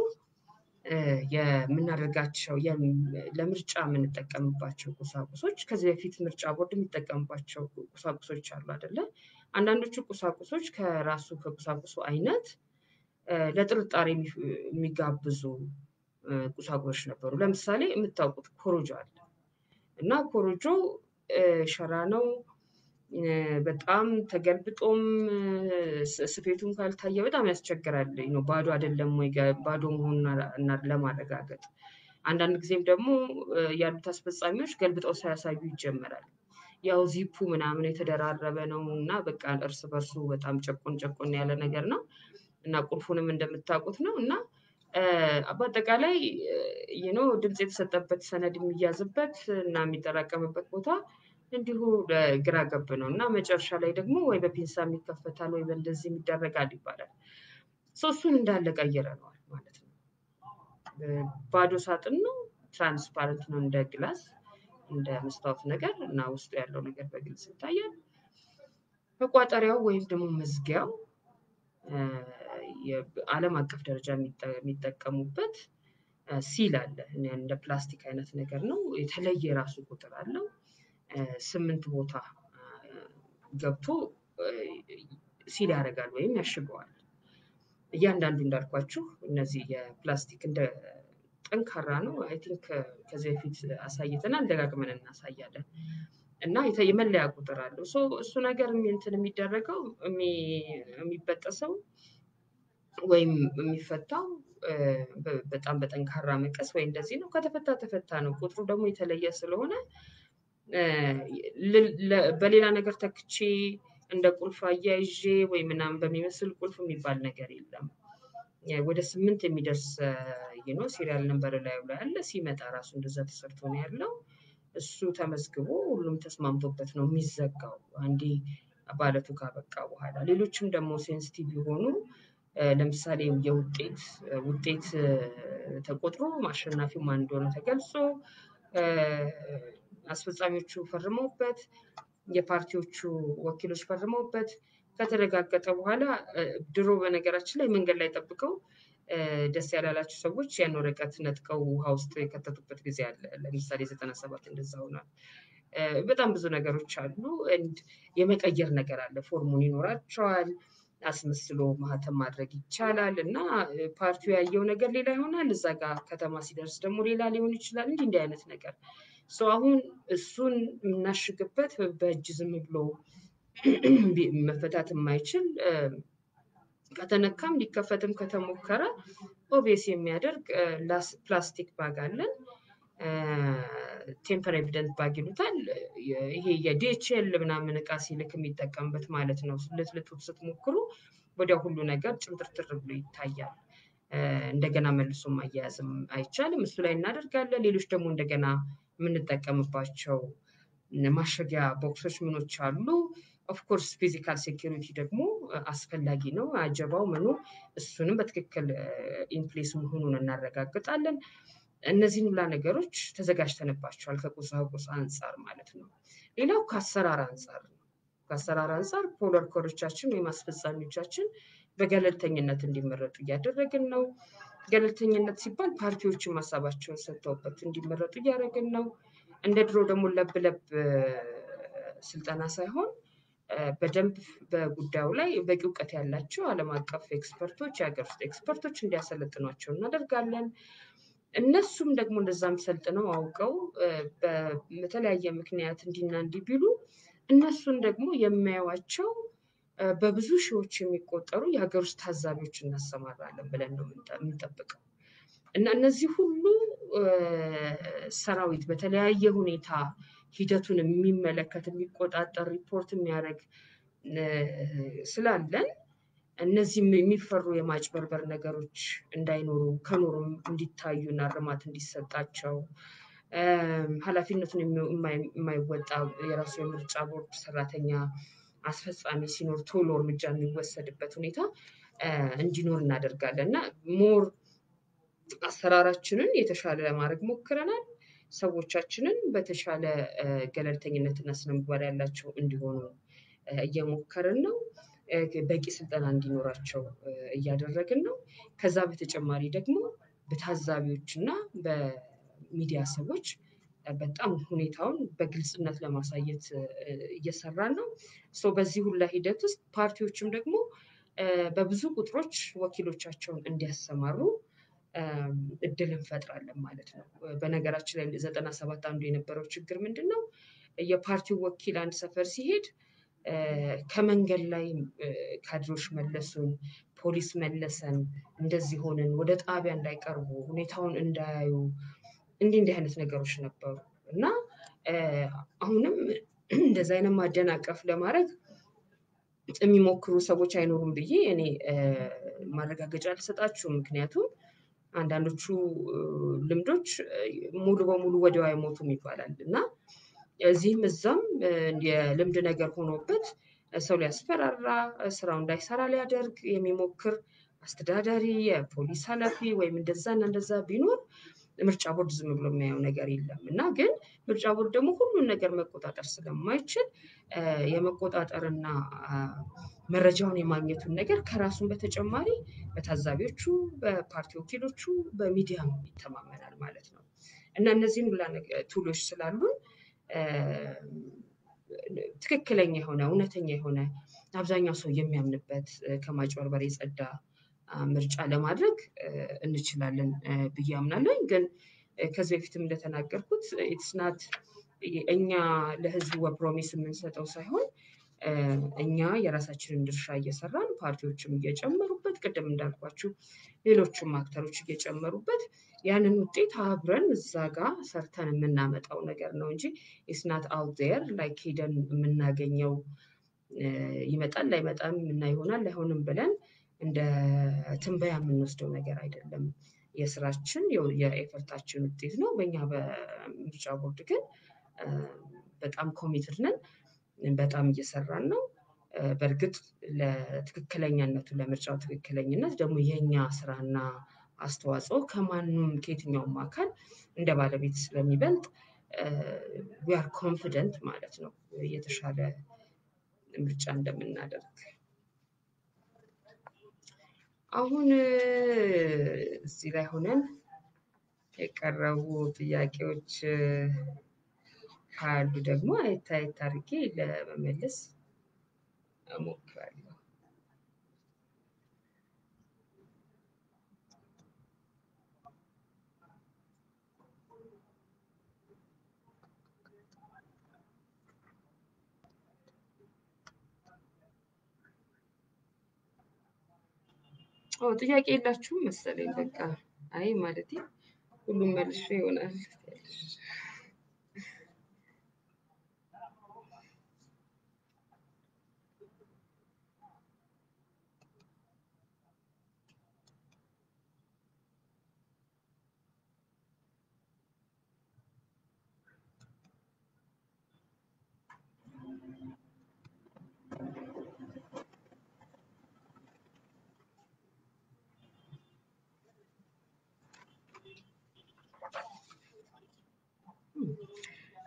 የምናደርጋቸው ለምርጫ የምንጠቀምባቸው ቁሳቁሶች ከዚህ በፊት ምርጫ ቦርድ የሚጠቀምባቸው ቁሳቁሶች አሉ አይደለ? አንዳንዶቹ ቁሳቁሶች ከራሱ ከቁሳቁሱ አይነት ለጥርጣሬ የሚጋብዙ ቁሳቁሶች ነበሩ። ለምሳሌ የምታውቁት ኮሮጆ አለ እና ኮሮጆ ሸራ ነው። በጣም ተገልብጦም ስፌቱም ካልታየ በጣም ያስቸግራል። ባዶ አይደለም ወይ ባዶ መሆኑን ለማረጋገጥ አንዳንድ ጊዜም ደግሞ ያሉት አስፈጻሚዎች ገልብጠው ሳያሳዩ ይጀመራል። ያው ዚፑ ምናምን የተደራረበ ነው እና በቃ እርስ በርሱ በጣም ጨቆን ጨቆን ያለ ነገር ነው እና ቁልፉንም እንደምታውቁት ነው እና በአጠቃላይ ይኖ ድምፅ የተሰጠበት ሰነድ የሚያዝበት እና የሚጠራቀምበት ቦታ እንዲሁ ግራ ገብ ነው እና መጨረሻ ላይ ደግሞ ወይ በፒንሳ ይከፈታል ወይ በእንደዚህ ይደረጋል ይባላል። እሱን እንዳለ ቀይረነዋል ማለት ነው። ባዶ ሳጥን ነው፣ ትራንስፓረንት ነው እንደ ግላስ እንደ መስታወት ነገር እና ውስጡ ያለው ነገር በግልጽ ይታያል። መቋጠሪያው ወይም ደግሞ መዝጊያው ዓለም አቀፍ ደረጃ የሚጠቀሙበት ሲል አለ። እንደ ፕላስቲክ አይነት ነገር ነው። የተለየ የራሱ ቁጥር አለው። ስምንት ቦታ ገብቶ ሲል ያደርጋል ወይም ያሽገዋል። እያንዳንዱ እንዳልኳችሁ እነዚህ የፕላስቲክ እንደ ጠንካራ ነው። አይ ቲንክ ከዚህ በፊት አሳይተናል፣ ደጋግመን እናሳያለን። እና የመለያ ቁጥር አለው። እሱ ነገር እንትን የሚደረገው የሚበጠሰው ወይም የሚፈታው በጣም በጠንካራ መቀስ ወይ እንደዚህ ነው። ከተፈታ ተፈታ ነው። ቁጥሩ ደግሞ የተለየ ስለሆነ በሌላ ነገር ተክቼ እንደ ቁልፍ አያይዤ ወይ ምናምን በሚመስል ቁልፍ የሚባል ነገር የለም። ወደ ስምንት የሚደርስ ነው ሲሪያል ነንበር ላዩ ላይ አለ። ሲመጣ ራሱ እንደዛ ተሰርቶ ነው ያለው። እሱ ተመዝግቦ ሁሉም ተስማምቶበት ነው የሚዘጋው አንዴ ባለቱ ካበቃ በኋላ። ሌሎችም ደግሞ ሴንሲቲቭ የሆኑ ለምሳሌ የውጤት ውጤት ተቆጥሮ አሸናፊው ማን እንደሆነ ተገልጾ አስፈጻሚዎቹ ፈርመውበት የፓርቲዎቹ ወኪሎች ፈርመውበት ከተረጋገጠ በኋላ ድሮ በነገራችን ላይ መንገድ ላይ ጠብቀው ደስ ያላላቸው ሰዎች ያን ወረቀት ነጥቀው ውሃ ውስጥ የከተቱበት ጊዜ አለ። ለምሳሌ ዘጠና ሰባት እንደዛ ሆኗል። በጣም ብዙ ነገሮች አሉ። የመቀየር ነገር አለ። ፎርሙን ይኖራቸዋል። አስመስሎ ማህተም ማድረግ ይቻላል እና ፓርቲው ያየው ነገር ሌላ ይሆናል። እዛ ጋር ከተማ ሲደርስ ደግሞ ሌላ ሊሆን ይችላል። እንዲህ እንዲህ አይነት ነገር አሁን እሱን የምናሽግበት በእጅ ዝም ብሎ መፈታት የማይችል ከተነካም ሊከፈትም ከተሞከረ ኦቤስ የሚያደርግ ፕላስቲክ ባግ አለን። ቴምፐር ኤቪደንት ባግ ይሉታል። ይሄ የዲኤችኤል ምናምን እቃ ሲልክ የሚጠቀምበት ማለት ነው። ልትልጡት ስትሞክሩ ወዲያው ሁሉ ነገር ጭምትርትር ብሎ ይታያል። እንደገና መልሶ ማያያዝም አይቻልም። እሱ ላይ እናደርጋለን። ሌሎች ደግሞ እንደገና የምንጠቀምባቸው ማሸጊያ ቦክሶች ምኖች አሉ። ኦፍኮርስ ፊዚካል ሴኪሪቲ ደግሞ አስፈላጊ ነው። አጀባው ምኑ እሱንም በትክክል ኢንፕሌስ መሆኑን እናረጋግጣለን። እነዚህን ሁላ ነገሮች ተዘጋጅተንባቸዋል ከቁሳቁስ አንጻር ማለት ነው። ሌላው ከአሰራር አንጻር ነው። ከአሰራር አንጻር ፖል ወርከሮቻችን ወይም አስፈጻሚዎቻችን በገለልተኝነት እንዲመረጡ እያደረግን ነው። ገለልተኝነት ሲባል ፓርቲዎችን ሀሳባቸውን ሰጥተውበት እንዲመረጡ እያደረግን ነው። እንደ ድሮ ደግሞ ለብ ለብ ስልጠና ሳይሆን በደንብ በጉዳዩ ላይ በቂ እውቀት ያላቸው ዓለም አቀፍ ኤክስፐርቶች፣ የሀገር ውስጥ ኤክስፐርቶች እንዲያሰለጥኗቸው እናደርጋለን። እነሱም ደግሞ እንደዛም ሰልጥነው አውቀው በተለያየ ምክንያት እንዲና እንዲህ ቢሉ እነሱን ደግሞ የሚያዩዋቸው በብዙ ሺዎች የሚቆጠሩ የሀገር ውስጥ ታዛቢዎች እናሰማራለን ብለን ነው የምንጠብቀው እና እነዚህ ሁሉ ሰራዊት በተለያየ ሁኔታ ሂደቱን የሚመለከት የሚቆጣጠር ሪፖርት የሚያደርግ ስላለን እነዚህም የሚፈሩ የማጭበርበር ነገሮች እንዳይኖሩ ከኖሩም እንዲታዩና እርማት እንዲሰጣቸው ኃላፊነቱን የማይወጣ የራሱ የምርጫ ቦርድ ሰራተኛ አስፈጻሚ ሲኖር ቶሎ እርምጃ የሚወሰድበት ሁኔታ እንዲኖር እናደርጋለን እና ሞር አሰራራችንን የተሻለ ለማድረግ ሞክረናል። ሰዎቻችንን በተሻለ ገለልተኝነትና ስነምግባር ያላቸው እንዲሆኑ እየሞከርን ነው። በቂ ስልጠና እንዲኖራቸው እያደረግን ነው። ከዛ በተጨማሪ ደግሞ በታዛቢዎች እና በሚዲያ ሰዎች በጣም ሁኔታውን በግልጽነት ለማሳየት እየሰራን ነው። በዚህ ሁላ ሂደት ውስጥ ፓርቲዎችም ደግሞ በብዙ ቁጥሮች ወኪሎቻቸውን እንዲያሰማሩ እድል እንፈጥራለን ማለት ነው። በነገራችን ላይ ዘጠና ሰባት አንዱ የነበረው ችግር ምንድን ነው? የፓርቲው ወኪል አንድ ሰፈር ሲሄድ ከመንገድ ላይ ካድሬዎች መለሱን፣ ፖሊስ መለሰን፣ እንደዚህ ሆንን፣ ወደ ጣቢያ እንዳይቀርቡ፣ ሁኔታውን እንዳያዩ እንዲህ እንዲህ አይነት ነገሮች ነበሩ እና አሁንም እንደዚህ አይነት ማደናቀፍ ለማድረግ የሚሞክሩ ሰዎች አይኖሩም ብዬ እኔ ማረጋገጫ አልሰጣችሁም። ምክንያቱም አንዳንዶቹ ልምዶች ሙሉ በሙሉ ወዲያው አይሞቱም ይባላል እና እዚህም እዛም የልምድ ነገር ሆኖበት ሰው ሊያስፈራራ ስራው እንዳይሰራ ሊያደርግ የሚሞክር አስተዳዳሪ፣ የፖሊስ ኃላፊ ወይም እንደዛና እንደዛ ቢኖር ምርጫ ቦርድ ዝም ብሎ የሚያየው ነገር የለም እና ግን ምርጫ ቦርድ ደግሞ ሁሉን ነገር መቆጣጠር ስለማይችል የመቆጣጠርና መረጃውን የማግኘቱን ነገር ከራሱን በተጨማሪ በታዛቢዎቹ፣ በፓርቲ ወኪሎቹ፣ በሚዲያም ይተማመናል ማለት ነው እና እነዚህን ሁላ ቱሎች ስላሉን ትክክለኛ የሆነ እውነተኛ የሆነ አብዛኛው ሰው የሚያምንበት ከማጭበርበር የጸዳ ምርጫ ለማድረግ እንችላለን ብዬ አምናለሁ። ግን ከዚህ በፊትም እንደተናገርኩት ኢትስናት እኛ ለህዝቡ በፕሮሚስ የምንሰጠው ሳይሆን እኛ የራሳችንን ድርሻ እየሰራን ፓርቲዎችም እየጨመሩበት ቅድም እንዳልኳችሁ ሌሎችም አክተሮች እየጨመሩበት ያንን ውጤት አብረን እዛ ጋር ሰርተን የምናመጣው ነገር ነው እንጂ ኢስናት አውት ዜር ላይክ ሄደን የምናገኘው ይመጣል ላይመጣም እና ይሆናል አይሆንም ብለን እንደ ትንበያ የምንወስደው ነገር አይደለም። የስራችን የኤፈርታችን ውጤት ነው። በእኛ በምርጫ ቦርድ ግን በጣም ኮሚትድ ነን። በጣም እየሰራን ነው። በእርግጥ ለትክክለኛነቱ ለምርጫው ትክክለኝነት ደግሞ የእኛ ስራና አስተዋጽኦ ከማንም ከየትኛውም አካል እንደ ባለቤት ስለሚበልጥ ዊአር ኮንፊደንት ማለት ነው የተሻለ ምርጫ እንደምናደርግ። አሁን እዚህ ላይ ሆነን የቀረቡ ጥያቄዎች ካሉ ደግሞ አየት አየት አድርጌ ለመመለስ እሞክራለሁ። ጥያቄ የላችሁም መሰለኝ። በቃ አይ ማለቴ ሁሉም መልሼ ይሆናል።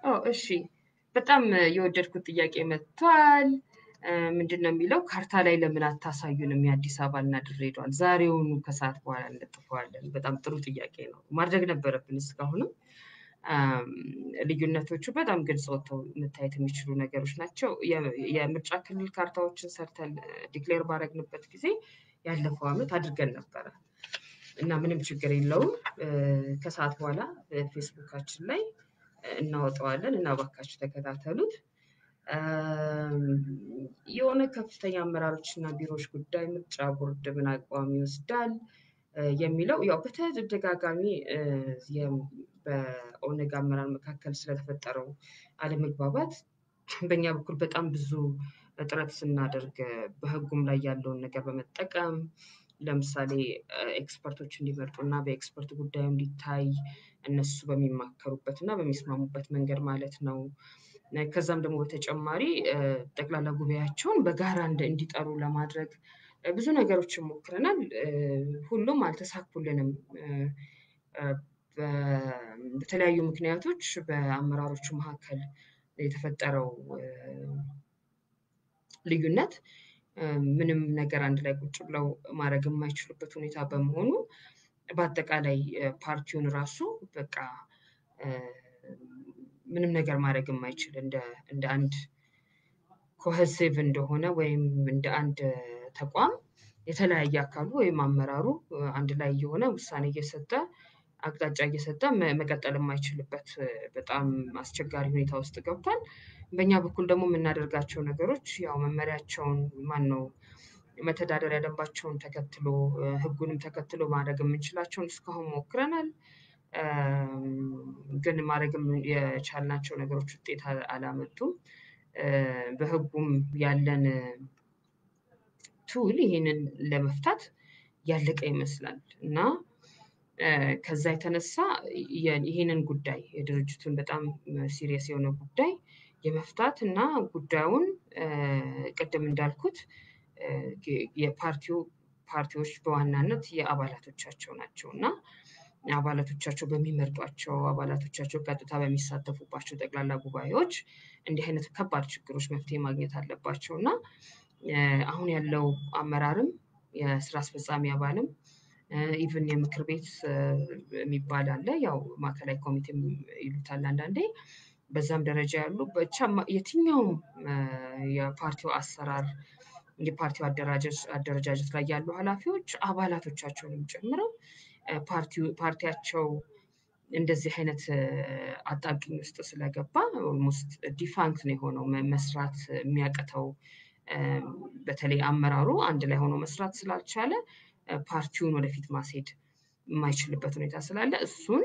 ኦ እሺ በጣም የወደድኩት ጥያቄ መጥቷል። ምንድን ነው የሚለው ካርታ ላይ ለምን አታሳዩንም የአዲስ አበባና ድሬዳዋን ዛሬውኑ ከሰዓት በኋላ እንለጥፈዋለን። በጣም ጥሩ ጥያቄ ነው። ማድረግ ነበረብን እስካሁንም። አም፣ ልዩነቶቹ በጣም ግልጽ ወጥተው መታየት የሚችሉ ነገሮች ናቸው። የ- የምርጫ ክልል ካርታዎችን ሰርተን ዲክሌር ባደረግንበት ጊዜ ያለፈው ዓመት አድርገን ነበረ እና ምንም ችግር የለውም። እ፣ ከሰዓት በኋላ ፌስቡካችን ላይ እናወጣዋለን እና እባካችሁ ተከታተሉት። አም፣ የሆነ ከፍተኛ አመራሮች እና ቢሮዎች ጉዳይ ምርጫ ቦርድ ምን አቋም ይወስዳል እ፣ የሚለው ያው በተደጋጋሚ እ፣ የም- በኦነግ አመራር መካከል ስለተፈጠረው አለመግባባት በእኛ በኩል በጣም ብዙ ጥረት ስናደርግ እ፣ በሕጉም ላይ ያለውን ነገር በመጠቀም ለምሳሌ እ፣ ኤክስፐርቶች እንዲመርጡ እና በኤክስፐርት ጉዳዩ እንዲታይ እነሱ በሚማከሩበት እና በሚስማሙበት መንገድ ማለት ነው። እ፣ ከዛም ደግሞ በተጨማሪ እ፣ ጠቅላላ ጉባኤያቸውን በጋራ እንደ- እንዲጠሩ ለማድረግ እ፣ ብዙ ነገሮችን ሞክረናል። እ፣ ሁሉም አልተሳኩልንም። እ፣ እ፣ በ- በተለያዩ ምክንያቶች በአመራሮቹ መካከል የተፈጠረው እ፣ ልዩነት እ፣ ምንም ነገር አንድ ላይ ቁጭ ብለው ማድረግ የማይችሉበት ሁኔታ በመሆኑ በአጠቃላይ እ፣ ፓርቲውን ራሱ በቃ እ፣ ምንም ነገር ማድረግ የማይችል እንደ እንደ አንድ ኮሄሲቭ እንደሆነ ወይም እንደ አንድ ተቋም የተለያየ አካሉ ወይም አመራሩ እ፣ አንድ ላይ የሆነ ውሳኔ እየሰጠ አቅጣጫ እየሰጠ መ- መቀጠል የማይችልበት እ፣ በጣም አስቸጋሪ ሁኔታ ውስጥ ገብቷል። በእኛ በኩል ደግሞ የምናደርጋቸው ነገሮች ያው መመሪያቸውን ማን ነው መተዳደሪያ ደንባቸውን ተከትሎ እ፣ ሕጉንም ተከትሎ ማድረግ የምንችላቸውን እስካሁን ሞክረናል። እም፣ ግን ማድረግ የምን- የቻልናቸው ነገሮች ውጤት አል- አላመጡም። እ፣ በሕጉም ያለን ቱል ይህንን ለመፍታት ያለቀ ይመስላል እና እ፣ ከዛ የተነሳ የ- ይህንን ጉዳይ የድርጅቱን በጣም ሲሪየስ የሆነ ጉዳይ የመፍታት እና ጉዳዩን እ፣ ቅድም እንዳልኩት እ፣ የ- የፓርቲው ፓርቲዎች በዋናነት የአባላቶቻቸው ናቸው እና አባላቶቻቸው በሚመርጧቸው አባላቶቻቸው ቀጥታ በሚሳተፉባቸው ጠቅላላ ጉባኤዎች እንዲህ አይነት ከባድ ችግሮች መፍትሄ ማግኘት አለባቸው እና እ፣ አሁን ያለው አመራርም የስራ አስፈጻሚ አባልም ኢቭን የምክር ቤት እ፣ የሚባል አለ ያው ማዕከላዊ ኮሚቴም ይሉታል አንዳንዴ በዛም ደረጃ ያሉ ብቻ ማ- የትኛውም እ፣ የፓርቲው አሰራር የፓርቲው አደራጀት አደረጃጀት ላይ ያሉ ኃላፊዎች አባላቶቻቸውንም ጨምረው እ፣ ፓርቲው ፓርቲያቸው እንደዚህ አይነት እ፣ አጣብቂኝ ውስጥ ስለገባ ኦልሞስት ዲፋንክት ነው የሆነው መ- መስራት የሚያቅተው እ፣ በተለይ አመራሩ አንድ ላይ ሆኖ መስራት ስላልቻለ እ፣ ፓርቲውን ወደፊት ማስሄድ የማይችልበት ሁኔታ ስላለ እሱን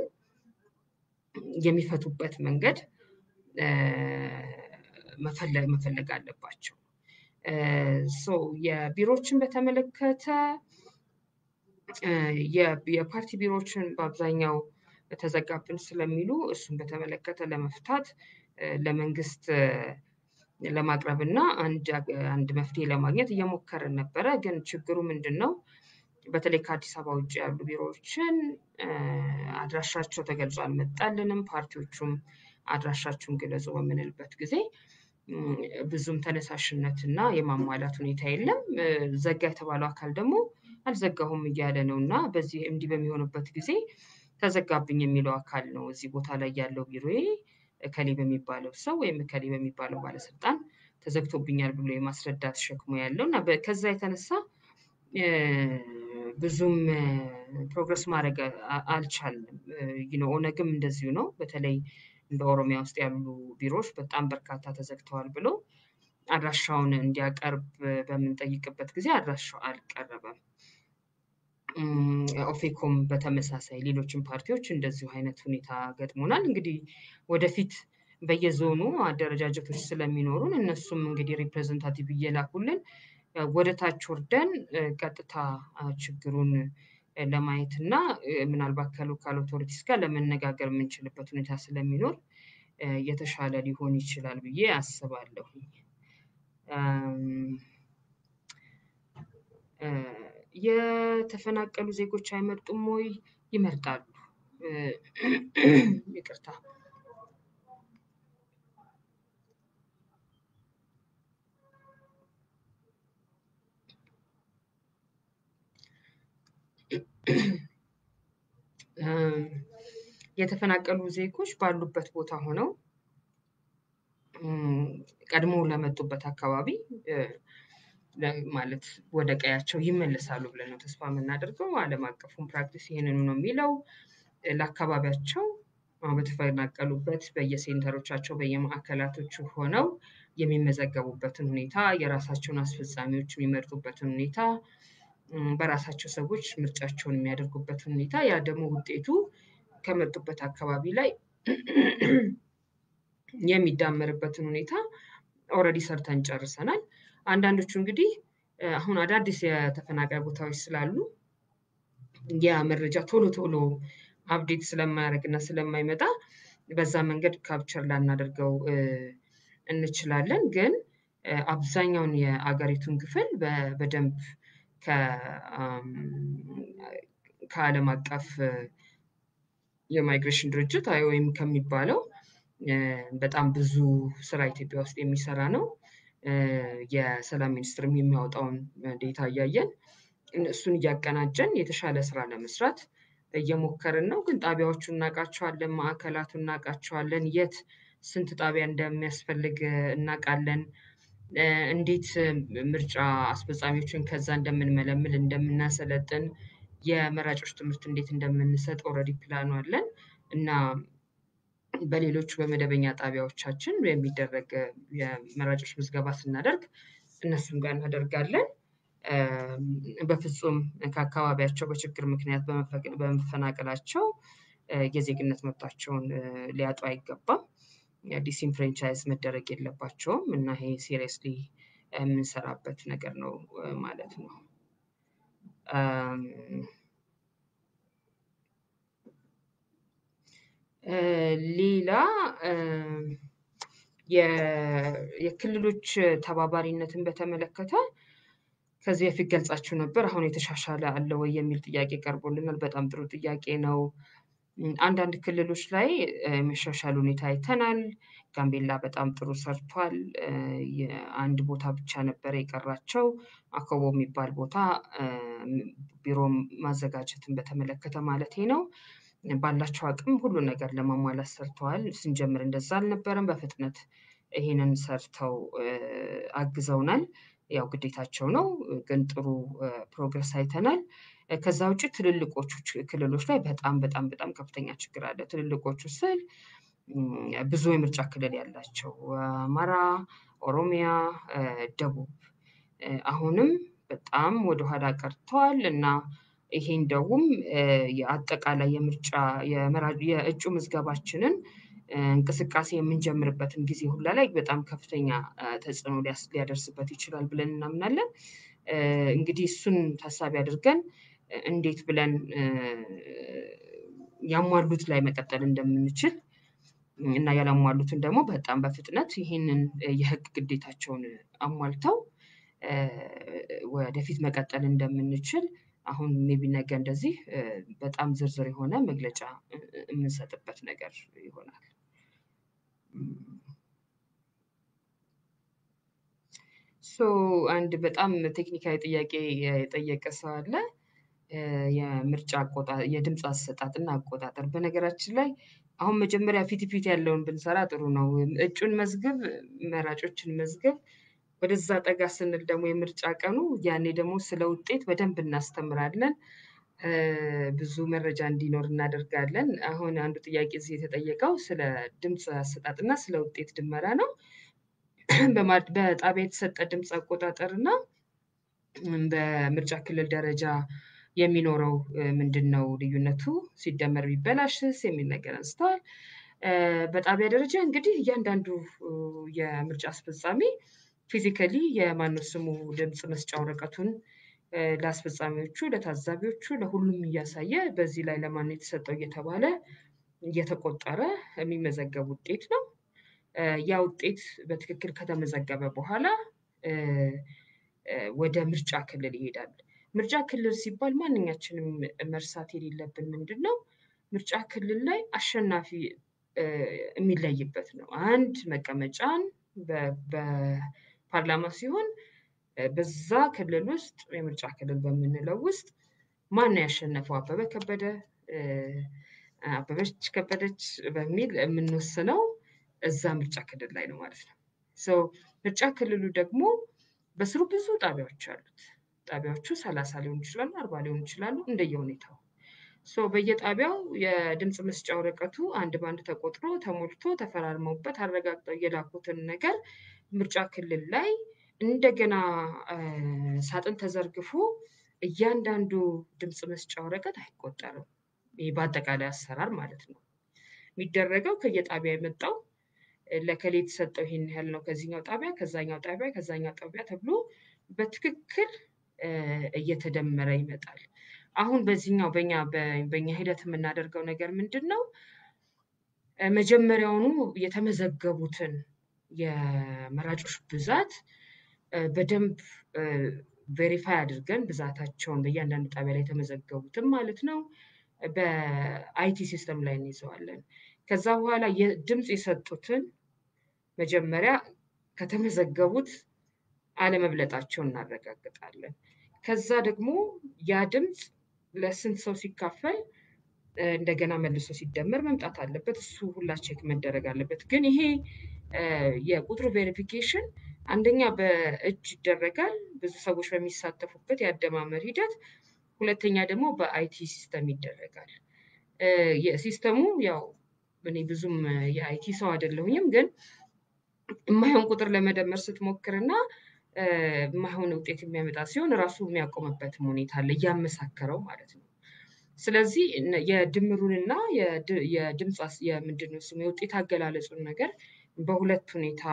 የሚፈቱበት መንገድ እ፣ መፈለግ መፈለግ አለባቸው። ሶ የቢሮዎችን በተመለከተ እ፣ የ- የፓርቲ ቢሮዎችን በአብዛኛው ተዘጋብን ስለሚሉ እሱን በተመለከተ ለመፍታት እ፣ ለመንግስት እ፣ ለማቅረብ እና አንድ አግ- አንድ መፍትሄ ለማግኘት እየሞከርን ነበረ። ግን ችግሩ ምንድን ነው? በተለይ ከአዲስ አበባ ውጭ ያሉ ቢሮዎችን እ፣ አድራሻቸው ተገልጾ አልመጣልንም። ፓርቲዎቹም አድራሻችሁን ግለጹ በምንልበት ጊዜ እም፣ ብዙም ተነሳሽነት እና የማሟላት ሁኔታ የለም። እ፣ ዘጋ የተባለው አካል ደግሞ አልዘጋሁም እያለ ነው እና በዚህ እንዲህ በሚሆንበት ጊዜ ተዘጋብኝ የሚለው አካል ነው እዚህ ቦታ ላይ ያለው ቢሮዬ እከሌ በሚባለው ሰው ወይም እከሌ በሚባለው ባለስልጣን ተዘግቶብኛል ብሎ የማስረዳት ሸክሙ ያለው እና በ- ከዛ የተነሳ እ፣ ብዙም ፕሮግረስ ማድረግ አ- አልቻልንም። ዩ ኖ ኦነግም እንደዚሁ ነው። በተለይ እንደ ኦሮሚያ ውስጥ ያሉ ቢሮዎች በጣም በርካታ ተዘግተዋል ብሎ አድራሻውን እንዲያቀርብ በምንጠይቅበት ጊዜ አድራሻው አልቀረበም። እም፣ ኦፌኮም በተመሳሳይ ሌሎችም ፓርቲዎች እንደዚሁ አይነት ሁኔታ ገጥሞናል። እንግዲህ ወደፊት በየዞኑ አደረጃጀቶች ስለሚኖሩን እነሱም እንግዲህ ሪፕሬዘንታቲቭ እየላኩልን እ፣ ወደ ታች ወርደን እ፣ ቀጥታ አ፣ ችግሩን እ፣ ለማየት እና እ፣ ምናልባት ከሎካል ኦቶሪቲስ ጋር ለመነጋገር የምንችልበት ሁኔታ ስለሚኖር እ፣ የተሻለ ሊሆን ይችላል ብዬ አስባለሁ። እም፣ እ፣ የተፈናቀሉ ዜጎች አይመርጡም ወይ? ይመርጣሉ። እ፣ ይቅርታ የተፈናቀሉ ዜጎች ባሉበት ቦታ ሆነው ቀድሞ ለመጡበት አካባቢ ማለት ወደ ቀያቸው ይመለሳሉ ብለን ነው ተስፋ የምናደርገው። ዓለም አቀፉን ፕራክቲስ ይህንኑ ነው የሚለው። ለአካባቢያቸው በተፈናቀሉበት በየሴንተሮቻቸው በየማዕከላቶቹ ሆነው የሚመዘገቡበትን ሁኔታ የራሳቸውን አስፈጻሚዎች የሚመርጡበትን ሁኔታ በራሳቸው ሰዎች ምርጫቸውን የሚያደርጉበትን ሁኔታ ያ ደግሞ ውጤቱ ከመጡበት አካባቢ ላይ የሚዳመርበትን ሁኔታ ኦልሬዲ ሰርተን ጨርሰናል። አንዳንዶቹ እንግዲህ አሁን አዳዲስ የተፈናቃይ ቦታዎች ስላሉ ያ መረጃ ቶሎ ቶሎ አፕዴት ስለማያደርግ እና ስለማይመጣ በዛ መንገድ ካፕቸር ላናደርገው እንችላለን። ግን አብዛኛውን የአገሪቱን ክፍል በደንብ ከዓለም አቀፍ የማይግሬሽን ድርጅት አይኦኤም ከሚባለው በጣም ብዙ ስራ ኢትዮጵያ ውስጥ የሚሰራ ነው። የሰላም ሚኒስትርም የሚያወጣውን ዴታ እያየን እሱን እያቀናጀን የተሻለ ስራ ለመስራት እየሞከርን ነው። ግን ጣቢያዎቹ እናውቃቸዋለን፣ ማዕከላቱ እናውቃቸዋለን፣ የት ስንት ጣቢያ እንደሚያስፈልግ እናውቃለን። እንዴት ምርጫ አስፈጻሚዎችን ከዛ እንደምንመለምል እንደምናሰለጥን፣ የመራጮች ትምህርት እንዴት እንደምንሰጥ ኦልሬዲ ፕላኑ አለን እና በሌሎቹ በመደበኛ ጣቢያዎቻችን የሚደረግ የመራጮች ምዝገባ ስናደርግ እነሱም ጋር እናደርጋለን። በፍጹም ከአካባቢያቸው በችግር ምክንያት በመፈናቀላቸው የዜግነት መብታቸውን ሊያጡ አይገባም። ዲስኢንፍራንቻይዝ መደረግ የለባቸውም እና ይሄ ሲሪየስሊ የምንሰራበት ነገር ነው ማለት ነው። ሌላ የክልሎች ተባባሪነትን በተመለከተ ከዚህ በፊት ገልጻችሁ ነበር። አሁን የተሻሻለ አለ ወይ የሚል ጥያቄ ቀርቦልናል። በጣም ጥሩ ጥያቄ ነው። አንዳንድ ክልሎች ላይ የመሻሻል ሁኔታ አይተናል። ጋምቤላ በጣም ጥሩ ሰርቷል። አንድ ቦታ ብቻ ነበረ የቀራቸው አኮቦ የሚባል ቦታ ቢሮ ማዘጋጀትን በተመለከተ ማለቴ ነው። ባላቸው አቅም ሁሉ ነገር ለማሟላት ሰርተዋል። ስንጀምር እንደዛ አልነበረም። በፍጥነት ይሄንን ሰርተው አግዘውናል። ያው ግዴታቸው ነው፣ ግን ጥሩ ፕሮግረስ አይተናል። ከዛ ውጭ ትልልቆቹ ክልሎች ላይ በጣም በጣም በጣም ከፍተኛ ችግር አለ። ትልልቆቹ ስል ብዙ የምርጫ ክልል ያላቸው አማራ፣ ኦሮሚያ፣ ደቡብ አሁንም በጣም ወደኋላ ቀርተዋል እና ይሄ እንደውም የአጠቃላይ የምርጫ የእጩ ምዝገባችንን እንቅስቃሴ የምንጀምርበትን ጊዜ ሁላ ላይ በጣም ከፍተኛ ተጽዕኖ ሊያደርስበት ይችላል ብለን እናምናለን። እንግዲህ እሱን ታሳቢ አድርገን እንዴት ብለን ያሟሉት ላይ መቀጠል እንደምንችል እና ያላሟሉትን ደግሞ በጣም በፍጥነት ይህንን የህግ ግዴታቸውን አሟልተው ወደፊት መቀጠል እንደምንችል አሁን ሜቢ ነገ እንደዚህ በጣም ዝርዝር የሆነ መግለጫ የምንሰጥበት ነገር ይሆናል። ሶ አንድ በጣም ቴክኒካዊ ጥያቄ የጠየቀ ሰው አለ። የምርጫ የድምፅ አሰጣጥና አቆጣጠር በነገራችን ላይ አሁን መጀመሪያ ፊት ፊት ያለውን ብንሰራ ጥሩ ነው። እጩን መዝግብ፣ መራጮችን መዝግብ። ወደዛ ጠጋ ስንል ደግሞ የምርጫ ቀኑ ያኔ ደግሞ ስለ ውጤት በደንብ እናስተምራለን። ብዙ መረጃ እንዲኖር እናደርጋለን። አሁን አንዱ ጥያቄ እዚህ የተጠየቀው ስለ ድምፅ አሰጣጥና ስለ ውጤት ድመራ ነው። በጣቢያ የተሰጠ ድምፅ አቆጣጠር እና በምርጫ ክልል ደረጃ የሚኖረው ምንድን ነው ልዩነቱ? ሲደመር ቢበላሽስ የሚል ነገር አንስተዋል። በጣቢያ ደረጃ እንግዲህ እያንዳንዱ የምርጫ አስፈጻሚ ፊዚካሊ የማነው ስሙ ድምፅ መስጫ ወረቀቱን ለአስፈጻሚዎቹ፣ ለታዛቢዎቹ፣ ለሁሉም እያሳየ በዚህ ላይ ለማን የተሰጠው እየተባለ እየተቆጠረ የሚመዘገብ ውጤት ነው። ያ ውጤት በትክክል ከተመዘገበ በኋላ ወደ ምርጫ ክልል ይሄዳል። ምርጫ ክልል ሲባል ማንኛችንም መርሳት የሌለብን ምንድን ነው? ምርጫ ክልል ላይ አሸናፊ የሚለይበት ነው። አንድ መቀመጫን በፓርላማ ሲሆን በዛ ክልል ውስጥ የምርጫ ክልል በምንለው ውስጥ ማን ነው ያሸነፈው? አበበ ከበደ አበበች ከበደች በሚል የምንወስነው እዛ ምርጫ ክልል ላይ ነው ማለት ነው። ሶ ምርጫ ክልሉ ደግሞ በስሩ ብዙ ጣቢያዎች አሉት። ጣቢያዎቹ ሰላሳ ሊሆኑ ይችላሉ፣ አርባ ሊሆኑ ይችላሉ እንደየሁኔታው። ሶ በየጣቢያው የድምፅ መስጫ ወረቀቱ አንድ በአንድ ተቆጥሮ ተሞልቶ ተፈራርመውበት አረጋግጠው የላኩትን ነገር ምርጫ ክልል ላይ እንደገና ሳጥን ተዘርግፎ እያንዳንዱ ድምፅ መስጫ ወረቀት አይቆጠርም። ይህ በአጠቃላይ አሰራር ማለት ነው። የሚደረገው ከየጣቢያ የመጣው ለከሌ የተሰጠው ይሄን ያህል ነው ከዚህኛው ጣቢያ ከዛኛው ጣቢያ ከዛኛው ጣቢያ ተብሎ በትክክል እየተደመረ ይመጣል። አሁን በዚህኛው በኛ በኛ ሂደት የምናደርገው ነገር ምንድን ነው? መጀመሪያውኑ የተመዘገቡትን የመራጮች ብዛት በደንብ ቬሪፋይ አድርገን ብዛታቸውን በእያንዳንዱ ጣቢያ ላይ የተመዘገቡትን ማለት ነው በአይቲ ሲስተም ላይ እንይዘዋለን። ከዛ በኋላ ድምፅ የሰጡትን መጀመሪያ ከተመዘገቡት አለመብለጣቸውን እናረጋግጣለን። ከዛ ደግሞ ያ ድምፅ ለስንት ሰው ሲካፈል እንደገና መልሶ ሲደመር መምጣት አለበት። እሱ ሁላ ቼክ መደረግ አለበት። ግን ይሄ የቁጥሩ ቬሪፊኬሽን አንደኛ በእጅ ይደረጋል፣ ብዙ ሰዎች በሚሳተፉበት የአደማመር ሂደት። ሁለተኛ ደግሞ በአይቲ ሲስተም ይደረጋል። ሲስተሙ ያው እኔ ብዙም የአይቲ ሰው አይደለሁኝም፣ ግን የማይሆን ቁጥር ለመደመር ስትሞክርና የማይሆን ውጤት የሚያመጣ ሲሆን ራሱ የሚያቆምበትም ሁኔታ አለ፣ እያመሳከረው ማለት ነው። ስለዚህ የድምሩንና የድምፅ የምንድን ነው ስሙ የውጤት አገላለጹን ነገር በሁለት ሁኔታ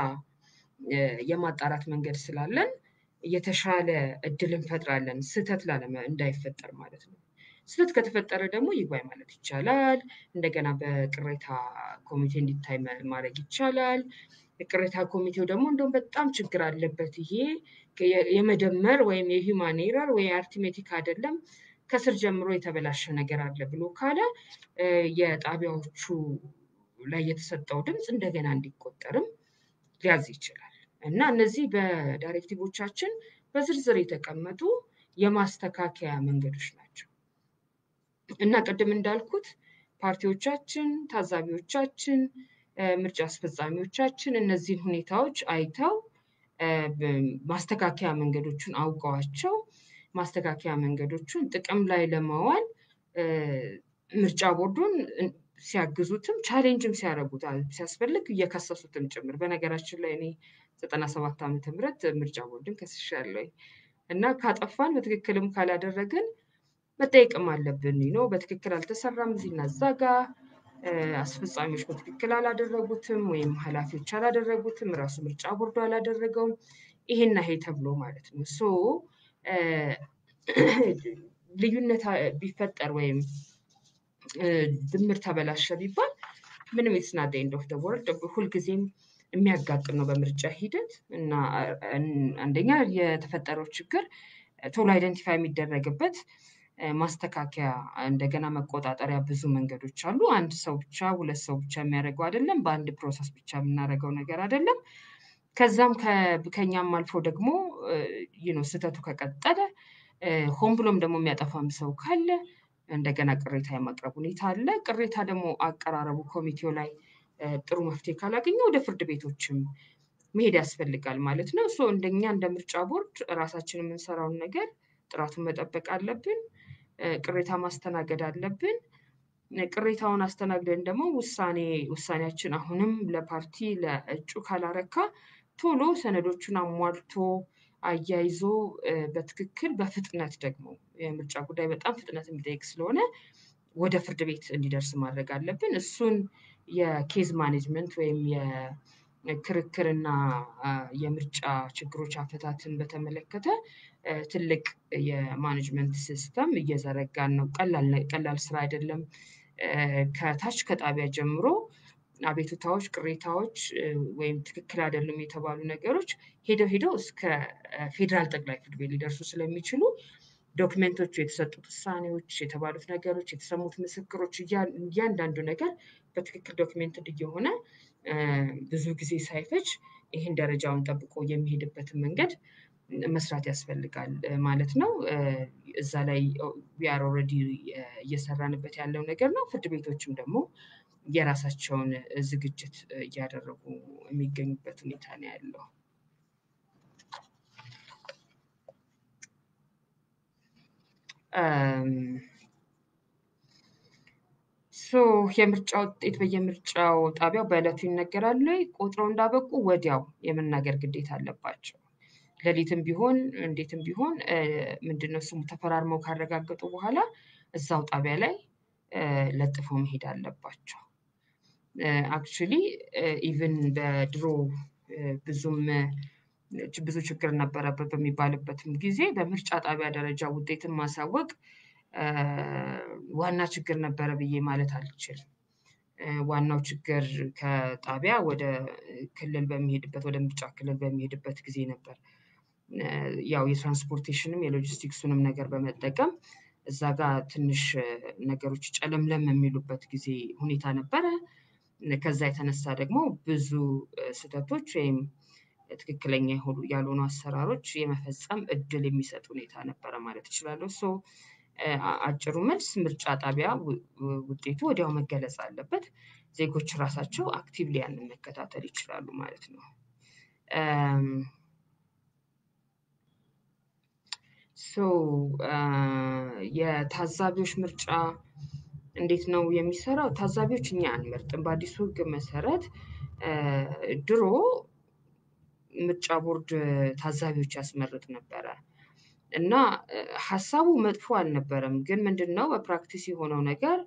የማጣራት መንገድ ስላለን የተሻለ እድል እንፈጥራለን፣ ስህተት ላለመ እንዳይፈጠር ማለት ነው። ስህተት ከተፈጠረ ደግሞ ይግባኝ ማለት ይቻላል። እንደገና በቅሬታ ኮሚቴ እንዲታይ ማድረግ ይቻላል። የቅሬታ ኮሚቴው ደግሞ እንደውም በጣም ችግር አለበት ይሄ የመደመር ወይም የሂውማን ኤረር ወይ አርቲሜቲክ አይደለም ከስር ጀምሮ የተበላሸ ነገር አለ ብሎ ካለ የጣቢያዎቹ ላይ የተሰጠው ድምፅ እንደገና እንዲቆጠርም ሊያዝ ይችላል እና እነዚህ በዳይሬክቲቮቻችን በዝርዝር የተቀመጡ የማስተካከያ መንገዶች ናቸው እና ቅድም እንዳልኩት ፓርቲዎቻችን፣ ታዛቢዎቻችን፣ ምርጫ አስፈጻሚዎቻችን እነዚህን ሁኔታዎች አይተው ማስተካከያ መንገዶቹን አውቀዋቸው ማስተካከያ መንገዶቹን ጥቅም ላይ ለማዋል ምርጫ ቦርዱን ሲያግዙትም ቻሌንጅም ሲያደርጉታል ሲያስፈልግ እየከሰሱትም ጭምር። በነገራችን ላይ እኔ ዘጠና ሰባት ዓመተ ምህረት ምርጫ ቦርድን ከስሻለሁ እና ካጠፋን በትክክልም ካላደረግን መጠየቅም አለብን ነው። በትክክል አልተሰራም እዚህና እዛ ጋ አስፈጻሚዎች በትክክል አላደረጉትም ወይም ኃላፊዎች አላደረጉትም፣ ራሱ ምርጫ ቦርዱ አላደረገውም። ይሄና ይሄ ተብሎ ማለት ነው ሶ ልዩነት ቢፈጠር ወይም ድምር ተበላሸ ቢባል ምንም ኢትስ ናት ኤንድ ኦፍ ደ ወርልድ ሁልጊዜም የሚያጋጥም ነው በምርጫ ሂደት እና አንደኛ የተፈጠረው ችግር ቶሎ አይደንቲፋይ የሚደረግበት ማስተካከያ እንደገና መቆጣጠሪያ ብዙ መንገዶች አሉ። አንድ ሰው ብቻ ሁለት ሰው ብቻ የሚያደርገው አይደለም። በአንድ ፕሮሰስ ብቻ የምናደርገው ነገር አይደለም። ከዛም ከኛም አልፎ ደግሞ ነው ስህተቱ ከቀጠለ ሆን ብሎም ደግሞ የሚያጠፋም ሰው ካለ እንደገና ቅሬታ የማቅረብ ሁኔታ አለ። ቅሬታ ደግሞ አቀራረቡ ኮሚቴው ላይ ጥሩ መፍትሄ ካላገኘ ወደ ፍርድ ቤቶችም መሄድ ያስፈልጋል ማለት ነው። ሶ እንደኛ እንደ ምርጫ ቦርድ ራሳችን የምንሰራውን ነገር ጥራቱን መጠበቅ አለብን። ቅሬታ ማስተናገድ አለብን። ቅሬታውን አስተናግደን ደግሞ ውሳኔ ውሳኔያችን አሁንም ለፓርቲ ለእጩ ካላረካ ቶሎ ሰነዶቹን አሟልቶ አያይዞ በትክክል በፍጥነት ደግሞ የምርጫ ጉዳይ በጣም ፍጥነት የሚጠይቅ ስለሆነ ወደ ፍርድ ቤት እንዲደርስ ማድረግ አለብን። እሱን የኬዝ ማኔጅመንት ወይም የክርክርና የምርጫ ችግሮች አፈታትን በተመለከተ ትልቅ የማኔጅመንት ሲስተም እየዘረጋን ነው። ቀላል ስራ አይደለም። ከታች ከጣቢያ ጀምሮ አቤቱታዎች፣ ቅሬታዎች ወይም ትክክል አይደሉም የተባሉ ነገሮች ሄደው ሄደው እስከ ፌዴራል ጠቅላይ ፍርድ ቤት ሊደርሱ ስለሚችሉ ዶክመንቶቹ፣ የተሰጡት ውሳኔዎች፣ የተባሉት ነገሮች፣ የተሰሙት ምስክሮች እያንዳንዱ ነገር በትክክል ዶክሜንትድ እየሆነ ብዙ ጊዜ ሳይፈጅ ይህን ደረጃውን ጠብቆ የሚሄድበትን መንገድ መስራት ያስፈልጋል ማለት ነው። እዛ ላይ ዊአር ኦልሬዲ እየሰራንበት ያለው ነገር ነው። ፍርድ ቤቶችም ደግሞ የራሳቸውን ዝግጅት እያደረጉ የሚገኙበት ሁኔታ ነው ያለው። ሶ የምርጫ ውጤት በየምርጫው ጣቢያው በዕለቱ ይነገራል ወይ? ቆጥረው እንዳበቁ ወዲያው የመናገር ግዴታ አለባቸው። ሌሊትም ቢሆን እንዴትም ቢሆን ምንድነው ስሙ ተፈራርመው ካረጋገጡ በኋላ እዛው ጣቢያ ላይ ለጥፈው መሄድ አለባቸው። አክቹሊ ኢቭን በድሮ ብዙም ብዙ ችግር ነበረበት በሚባልበትም ጊዜ በምርጫ ጣቢያ ደረጃ ውጤትን ማሳወቅ ዋና ችግር ነበረ ብዬ ማለት አልችልም። ዋናው ችግር ከጣቢያ ወደ ክልል በሚሄድበት ወደ ምርጫ ክልል በሚሄድበት ጊዜ ነበር። ያው የትራንስፖርቴሽንም የሎጂስቲክሱንም ነገር በመጠቀም እዛ ጋር ትንሽ ነገሮች ጨለምለም የሚሉበት ጊዜ ሁኔታ ነበረ። ከዛ የተነሳ ደግሞ ብዙ ስህተቶች ወይም ትክክለኛ የሆኑ ያልሆኑ አሰራሮች የመፈጸም እድል የሚሰጥ ሁኔታ ነበረ ማለት እችላለሁ። ሶ አጭሩ መልስ ምርጫ ጣቢያ ውጤቱ ወዲያው መገለጽ አለበት። ዜጎች ራሳቸው አክቲቭሊ ያንን መከታተል ይችላሉ ማለት ነው። ሶ የታዛቢዎች ምርጫ እንዴት ነው የሚሰራው? ታዛቢዎች እኛ አንመርጥም። በአዲሱ ሕግ መሰረት ድሮ ምርጫ ቦርድ ታዛቢዎች ያስመርጥ ነበረ እና ሀሳቡ መጥፎ አልነበረም። ግን ምንድነው በፕራክቲስ የሆነው ነገር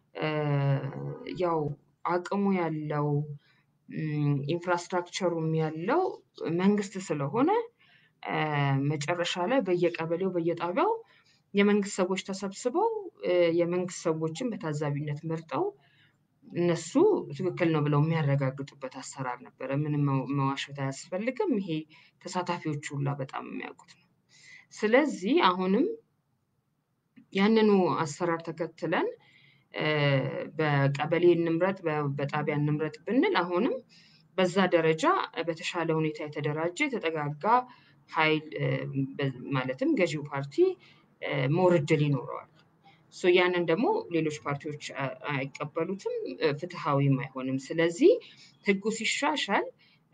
ያው አቅሙ ያለው ኢንፍራስትራክቸሩም ያለው መንግስት ስለሆነ መጨረሻ ላይ በየቀበሌው በየጣቢያው የመንግስት ሰዎች ተሰብስበው የመንግስት ሰዎችን በታዛቢነት መርጠው እነሱ ትክክል ነው ብለው የሚያረጋግጡበት አሰራር ነበረ። ምንም መዋሸት አያስፈልግም። ይሄ ተሳታፊዎቹ ሁላ በጣም የሚያውቁት ነው። ስለዚህ አሁንም ያንኑ አሰራር ተከትለን በቀበሌ እንምረጥ በጣቢያ እንምረጥ ብንል አሁንም በዛ ደረጃ በተሻለ ሁኔታ የተደራጀ የተጠጋጋ ሀይል ማለትም ገዢው ፓርቲ ሞር እድል ይኖረዋል። ሶ ያንን ደግሞ ሌሎች ፓርቲዎች አይቀበሉትም፣ ፍትሃዊም አይሆንም። ስለዚህ ህጉ ሲሻሻል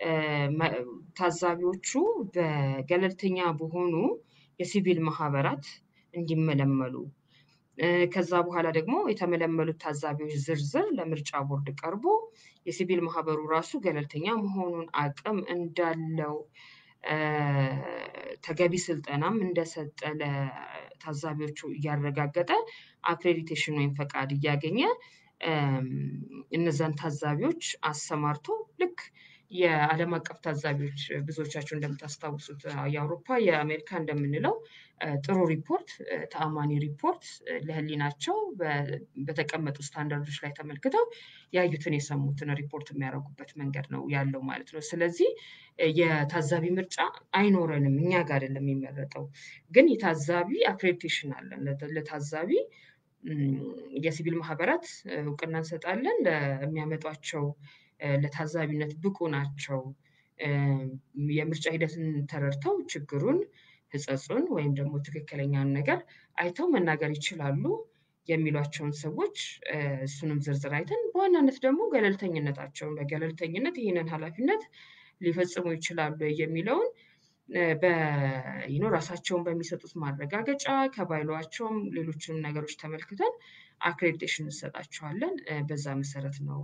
ታዛቢዎቹ በገለልተኛ በሆኑ የሲቪል ማህበራት እንዲመለመሉ ከዛ በኋላ ደግሞ የተመለመሉት ታዛቢዎች ዝርዝር ለምርጫ ቦርድ ቀርቦ የሲቪል ማህበሩ ራሱ ገለልተኛ መሆኑን አቅም እንዳለው ተገቢ ስልጠናም እንደሰጠ ለታዛቢዎቹ እያረጋገጠ አክሬዲቴሽን ወይም ፈቃድ እያገኘ እነዛን ታዛቢዎች አሰማርቶ ልክ የዓለም አቀፍ ታዛቢዎች ብዙዎቻችሁ እንደምታስታውሱት የአውሮፓ የአሜሪካ እንደምንለው ጥሩ ሪፖርት ተአማኒ ሪፖርት ለህሊናቸው በተቀመጡ ስታንዳርዶች ላይ ተመልክተው ያዩትን የሰሙትን ሪፖርት የሚያደርጉበት መንገድ ነው ያለው ማለት ነው። ስለዚህ የታዛቢ ምርጫ አይኖረንም እኛ ጋር አይደለም የሚመረጠው። ግን የታዛቢ አክሬዲቴሽን አለን። ለታዛቢ የሲቪል ማህበራት እውቅና እንሰጣለን። ለሚያመጧቸው ለታዛቢነት ብቁ ናቸው። የምርጫ ሂደትን ተረድተው ችግሩን፣ ህጸጹን ወይም ደግሞ ትክክለኛውን ነገር አይተው መናገር ይችላሉ የሚሏቸውን ሰዎች እሱንም ዝርዝር አይተን በዋናነት ደግሞ ገለልተኝነታቸውን በገለልተኝነት ይህንን ሀላፊነት ሊፈጽሙ ይችላሉ የሚለውን በይኖ ራሳቸውን በሚሰጡት ማረጋገጫ ከባይሏቸውም ሌሎችንም ነገሮች ተመልክተን አክሬዲቴሽን እንሰጣቸዋለን። በዛ መሰረት ነው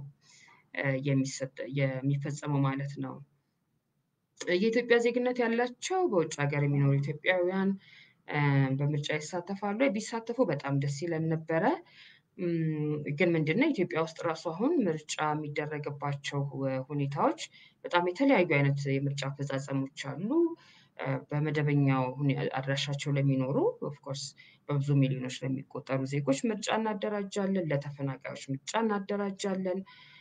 የሚፈጸመው ማለት ነው። የኢትዮጵያ ዜግነት ያላቸው በውጭ ሀገር የሚኖሩ ኢትዮጵያውያን በምርጫ ይሳተፋሉ። ቢሳተፉ በጣም ደስ ይለን ነበረ። ግን ምንድነው ኢትዮጵያ ውስጥ ራሱ አሁን ምርጫ የሚደረግባቸው ሁኔታዎች በጣም የተለያዩ አይነት የምርጫ አፈጻጸሞች አሉ። በመደበኛው አድራሻቸው ለሚኖሩ ኦፍኮርስ በብዙ ሚሊዮኖች ለሚቆጠሩ ዜጎች ምርጫ እናደራጃለን። ለተፈናቃዮች ምርጫ እናደራጃለን።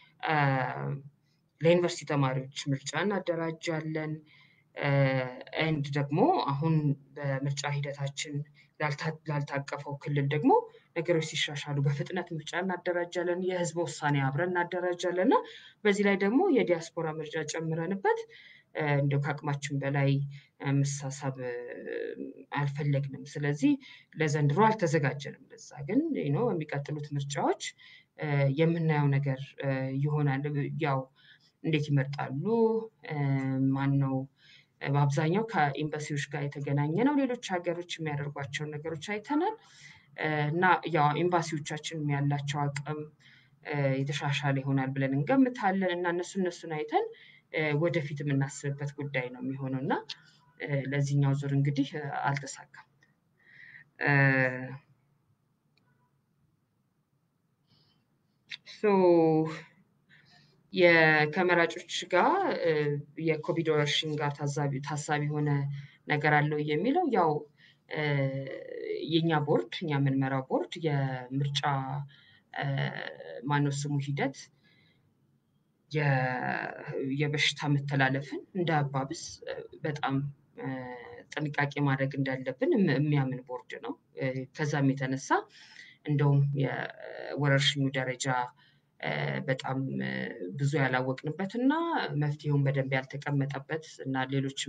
ለዩኒቨርሲቲ ተማሪዎች ምርጫ እናደራጃለን። ኤንድ ደግሞ አሁን በምርጫ ሂደታችን ላልታቀፈው ክልል ደግሞ ነገሮች ሲሻሻሉ በፍጥነት ምርጫ እናደራጃለን። የህዝብ ውሳኔ አብረን እናደራጃለን እና በዚህ ላይ ደግሞ የዲያስፖራ ምርጫ ጨምረንበት እንደው ከአቅማችን በላይ መሳሳብ አልፈለግንም። ስለዚህ ለዘንድሮ አልተዘጋጀንም። ለዛ ግን ነው የሚቀጥሉት ምርጫዎች የምናየው ነገር ይሆናል። ያው እንዴት ይመርጣሉ? ማን ነው? በአብዛኛው ከኤምባሲዎች ጋር የተገናኘ ነው። ሌሎች ሀገሮች የሚያደርጓቸውን ነገሮች አይተናል። እና ያው ኤምባሲዎቻችንም ያላቸው አቅም የተሻሻለ ይሆናል ብለን እንገምታለን። እና እነሱ እነሱን አይተን ወደፊት የምናስብበት ጉዳይ ነው የሚሆነው እና ለዚህኛው ዙር እንግዲህ አልተሳካም። ሶ ከመራጮች ጋር የኮቪድ ወረርሽኝ ጋር ታሳቢ የሆነ ነገር አለው የሚለው ያው የኛ ቦርድ እኛ የምንመራው ቦርድ የምርጫ ማነው ስሙ ሂደት የበሽታ መተላለፍን እንዳያባብስ በጣም ጥንቃቄ ማድረግ እንዳለብን የሚያምን ቦርድ ነው። ከዛም የተነሳ እንደውም የወረርሽኙ ደረጃ በጣም ብዙ ያላወቅንበት እና መፍትሄውን በደንብ ያልተቀመጠበት እና ሌሎችም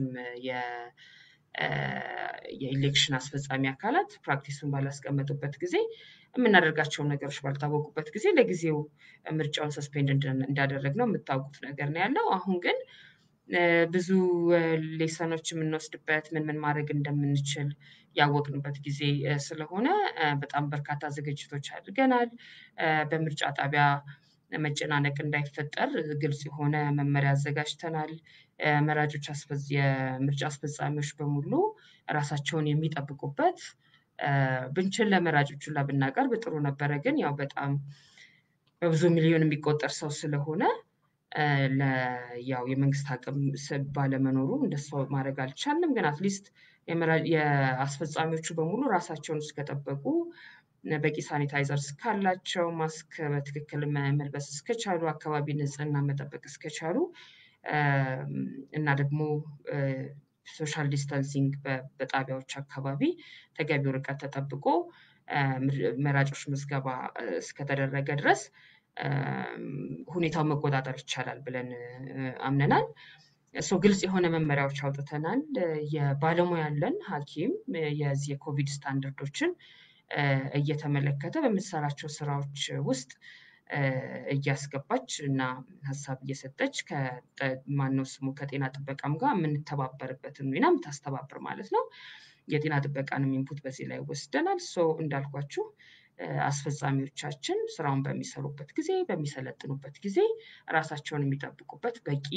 የኢሌክሽን አስፈጻሚ አካላት ፕራክቲሱን ባላስቀመጡበት ጊዜ የምናደርጋቸውን ነገሮች ባልታወቁበት ጊዜ ለጊዜው ምርጫውን ሰስፔንድ እንዳደረግነው የምታውቁት ነገር ነው ያለው። አሁን ግን ብዙ ሌሰኖች የምንወስድበት ምን ምን ማድረግ እንደምንችል ያወቅንበት ጊዜ ስለሆነ በጣም በርካታ ዝግጅቶች አድርገናል። በምርጫ ጣቢያ መጨናነቅ እንዳይፈጠር ግልጽ የሆነ መመሪያ አዘጋጅተናል። መራጮች የምርጫ አስፈጻሚዎች በሙሉ ራሳቸውን የሚጠብቁበት ብንችል ለመራጮቹ ሁላ ብናቀርብ ጥሩ ነበረ። ግን ያው በጣም በብዙ ሚሊዮን የሚቆጠር ሰው ስለሆነ ያው የመንግስት አቅም ባለመኖሩ እንደሱ ማድረግ አልቻልንም። ግን አትሊስት የአስፈጻሚዎቹ በሙሉ ራሳቸውን እስከጠበቁ በቂ ሳኒታይዘር እስካላቸው ማስክ በትክክል መልበስ እስከቻሉ አካባቢ ንጽህና መጠበቅ እስከቻሉ እና ደግሞ ሶሻል ዲስታንሲንግ በጣቢያዎች አካባቢ ተገቢው ርቀት ተጠብቆ መራጮች ምዝገባ እስከተደረገ ድረስ ሁኔታውን መቆጣጠር ይቻላል ብለን አምነናል። እሱ ግልጽ የሆነ መመሪያዎች አውጥተናል። የባለሙያ ያለን ሐኪም የዚህ የኮቪድ ስታንዳርዶችን እየተመለከተ በምትሰራቸው ስራዎች ውስጥ እያስገባች እና ሀሳብ እየሰጠች ከማነው ስሙ ከጤና ጥበቃም ጋር የምንተባበርበትን ሚና የምታስተባብር ማለት ነው። የጤና ጥበቃንም ኢንፑት በዚህ ላይ ወስደናል። ሶ እንዳልኳችሁ አስፈጻሚዎቻችን ስራውን በሚሰሩበት ጊዜ በሚሰለጥኑበት ጊዜ ራሳቸውን የሚጠብቁበት በቂ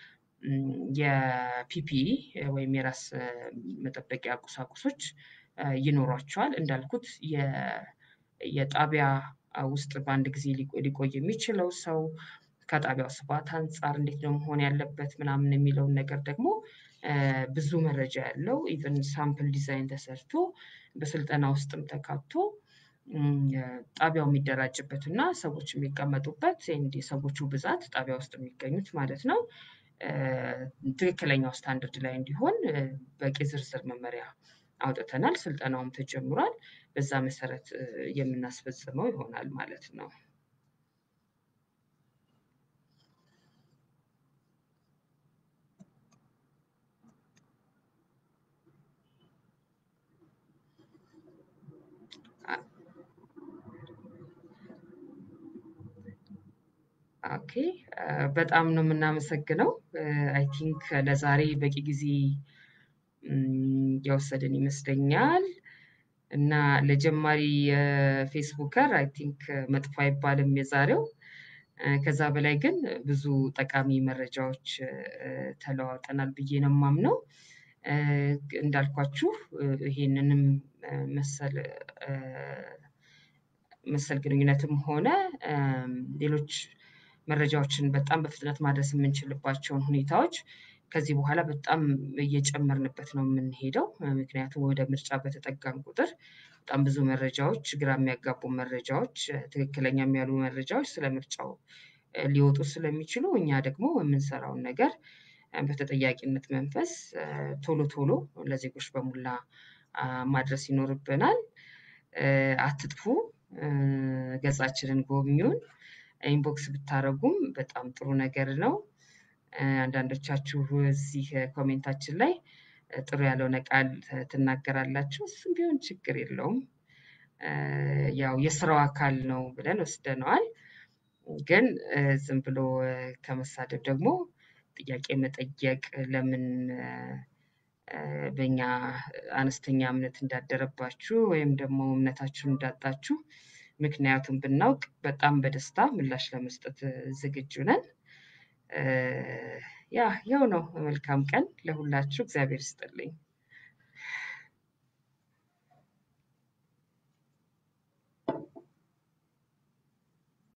የፒፒኢ ወይም የራስ መጠበቂያ ቁሳቁሶች ይኖሯቸዋል። እንዳልኩት የጣቢያ ውስጥ በአንድ ጊዜ ሊቆይ የሚችለው ሰው ከጣቢያው ስፋት አንፃር እንዴት ነው መሆን ያለበት ምናምን የሚለውን ነገር ደግሞ ብዙ መረጃ ያለው ኢቨን ሳምፕል ዲዛይን ተሰርቶ በስልጠና ውስጥም ተካቶ ጣቢያው የሚደራጅበት እና ሰዎች የሚቀመጡበት የሰዎቹ ብዛት ጣቢያ ውስጥ የሚገኙት ማለት ነው ትክክለኛው ስታንዳርድ ላይ እንዲሆን በቂ ዝርዝር መመሪያ አውጥተናል። ስልጠናውም ተጀምሯል። በዛ መሰረት የምናስፈጽመው ይሆናል ማለት ነው። ኦኬ በጣም ነው የምናመሰግነው። አይ ቲንክ ለዛሬ በቂ ጊዜ የወሰድን ይመስለኛል። እና ለጀማሪ ፌስቡከር አይ ቲንክ መጥፎ አይባልም የዛሬው። ከዛ በላይ ግን ብዙ ጠቃሚ መረጃዎች ተለዋውጠናል ብዬ ነው የማምነው። እንዳልኳችሁ ይሄንንም መሰል መሰል ግንኙነትም ሆነ ሌሎች መረጃዎችን በጣም በፍጥነት ማድረስ የምንችልባቸውን ሁኔታዎች ከዚህ በኋላ በጣም እየጨመርንበት ነው የምንሄደው። ምክንያቱም ወደ ምርጫ በተጠጋን ቁጥር በጣም ብዙ መረጃዎች፣ ግራ የሚያጋቡ መረጃዎች፣ ትክክለኛም ያሉ መረጃዎች ስለ ምርጫው ሊወጡ ስለሚችሉ እኛ ደግሞ የምንሰራውን ነገር በተጠያቂነት መንፈስ ቶሎ ቶሎ ለዜጎች በሙላ ማድረስ ይኖርብናል። አትጥፉ፣ ገጻችንን ጎብኙን፣ ኢንቦክስ ብታደርጉም በጣም ጥሩ ነገር ነው። አንዳንዶቻችሁ እዚህ ኮሜንታችን ላይ ጥሩ ያልሆነ ቃል ትናገራላችሁ። እሱም ቢሆን ችግር የለውም። ያው የስራው አካል ነው ብለን ወስደነዋል። ግን ዝም ብሎ ከመሳደብ ደግሞ ጥያቄ መጠየቅ ለምን በእኛ አነስተኛ እምነት እንዳደረባችሁ ወይም ደግሞ እምነታችሁን እንዳጣችሁ ምክንያቱም ብናውቅ በጣም በደስታ ምላሽ ለመስጠት ዝግጁ ነን። ያ ያው ነው። መልካም ቀን ለሁላችሁ። እግዚአብሔር ይስጥልኝ።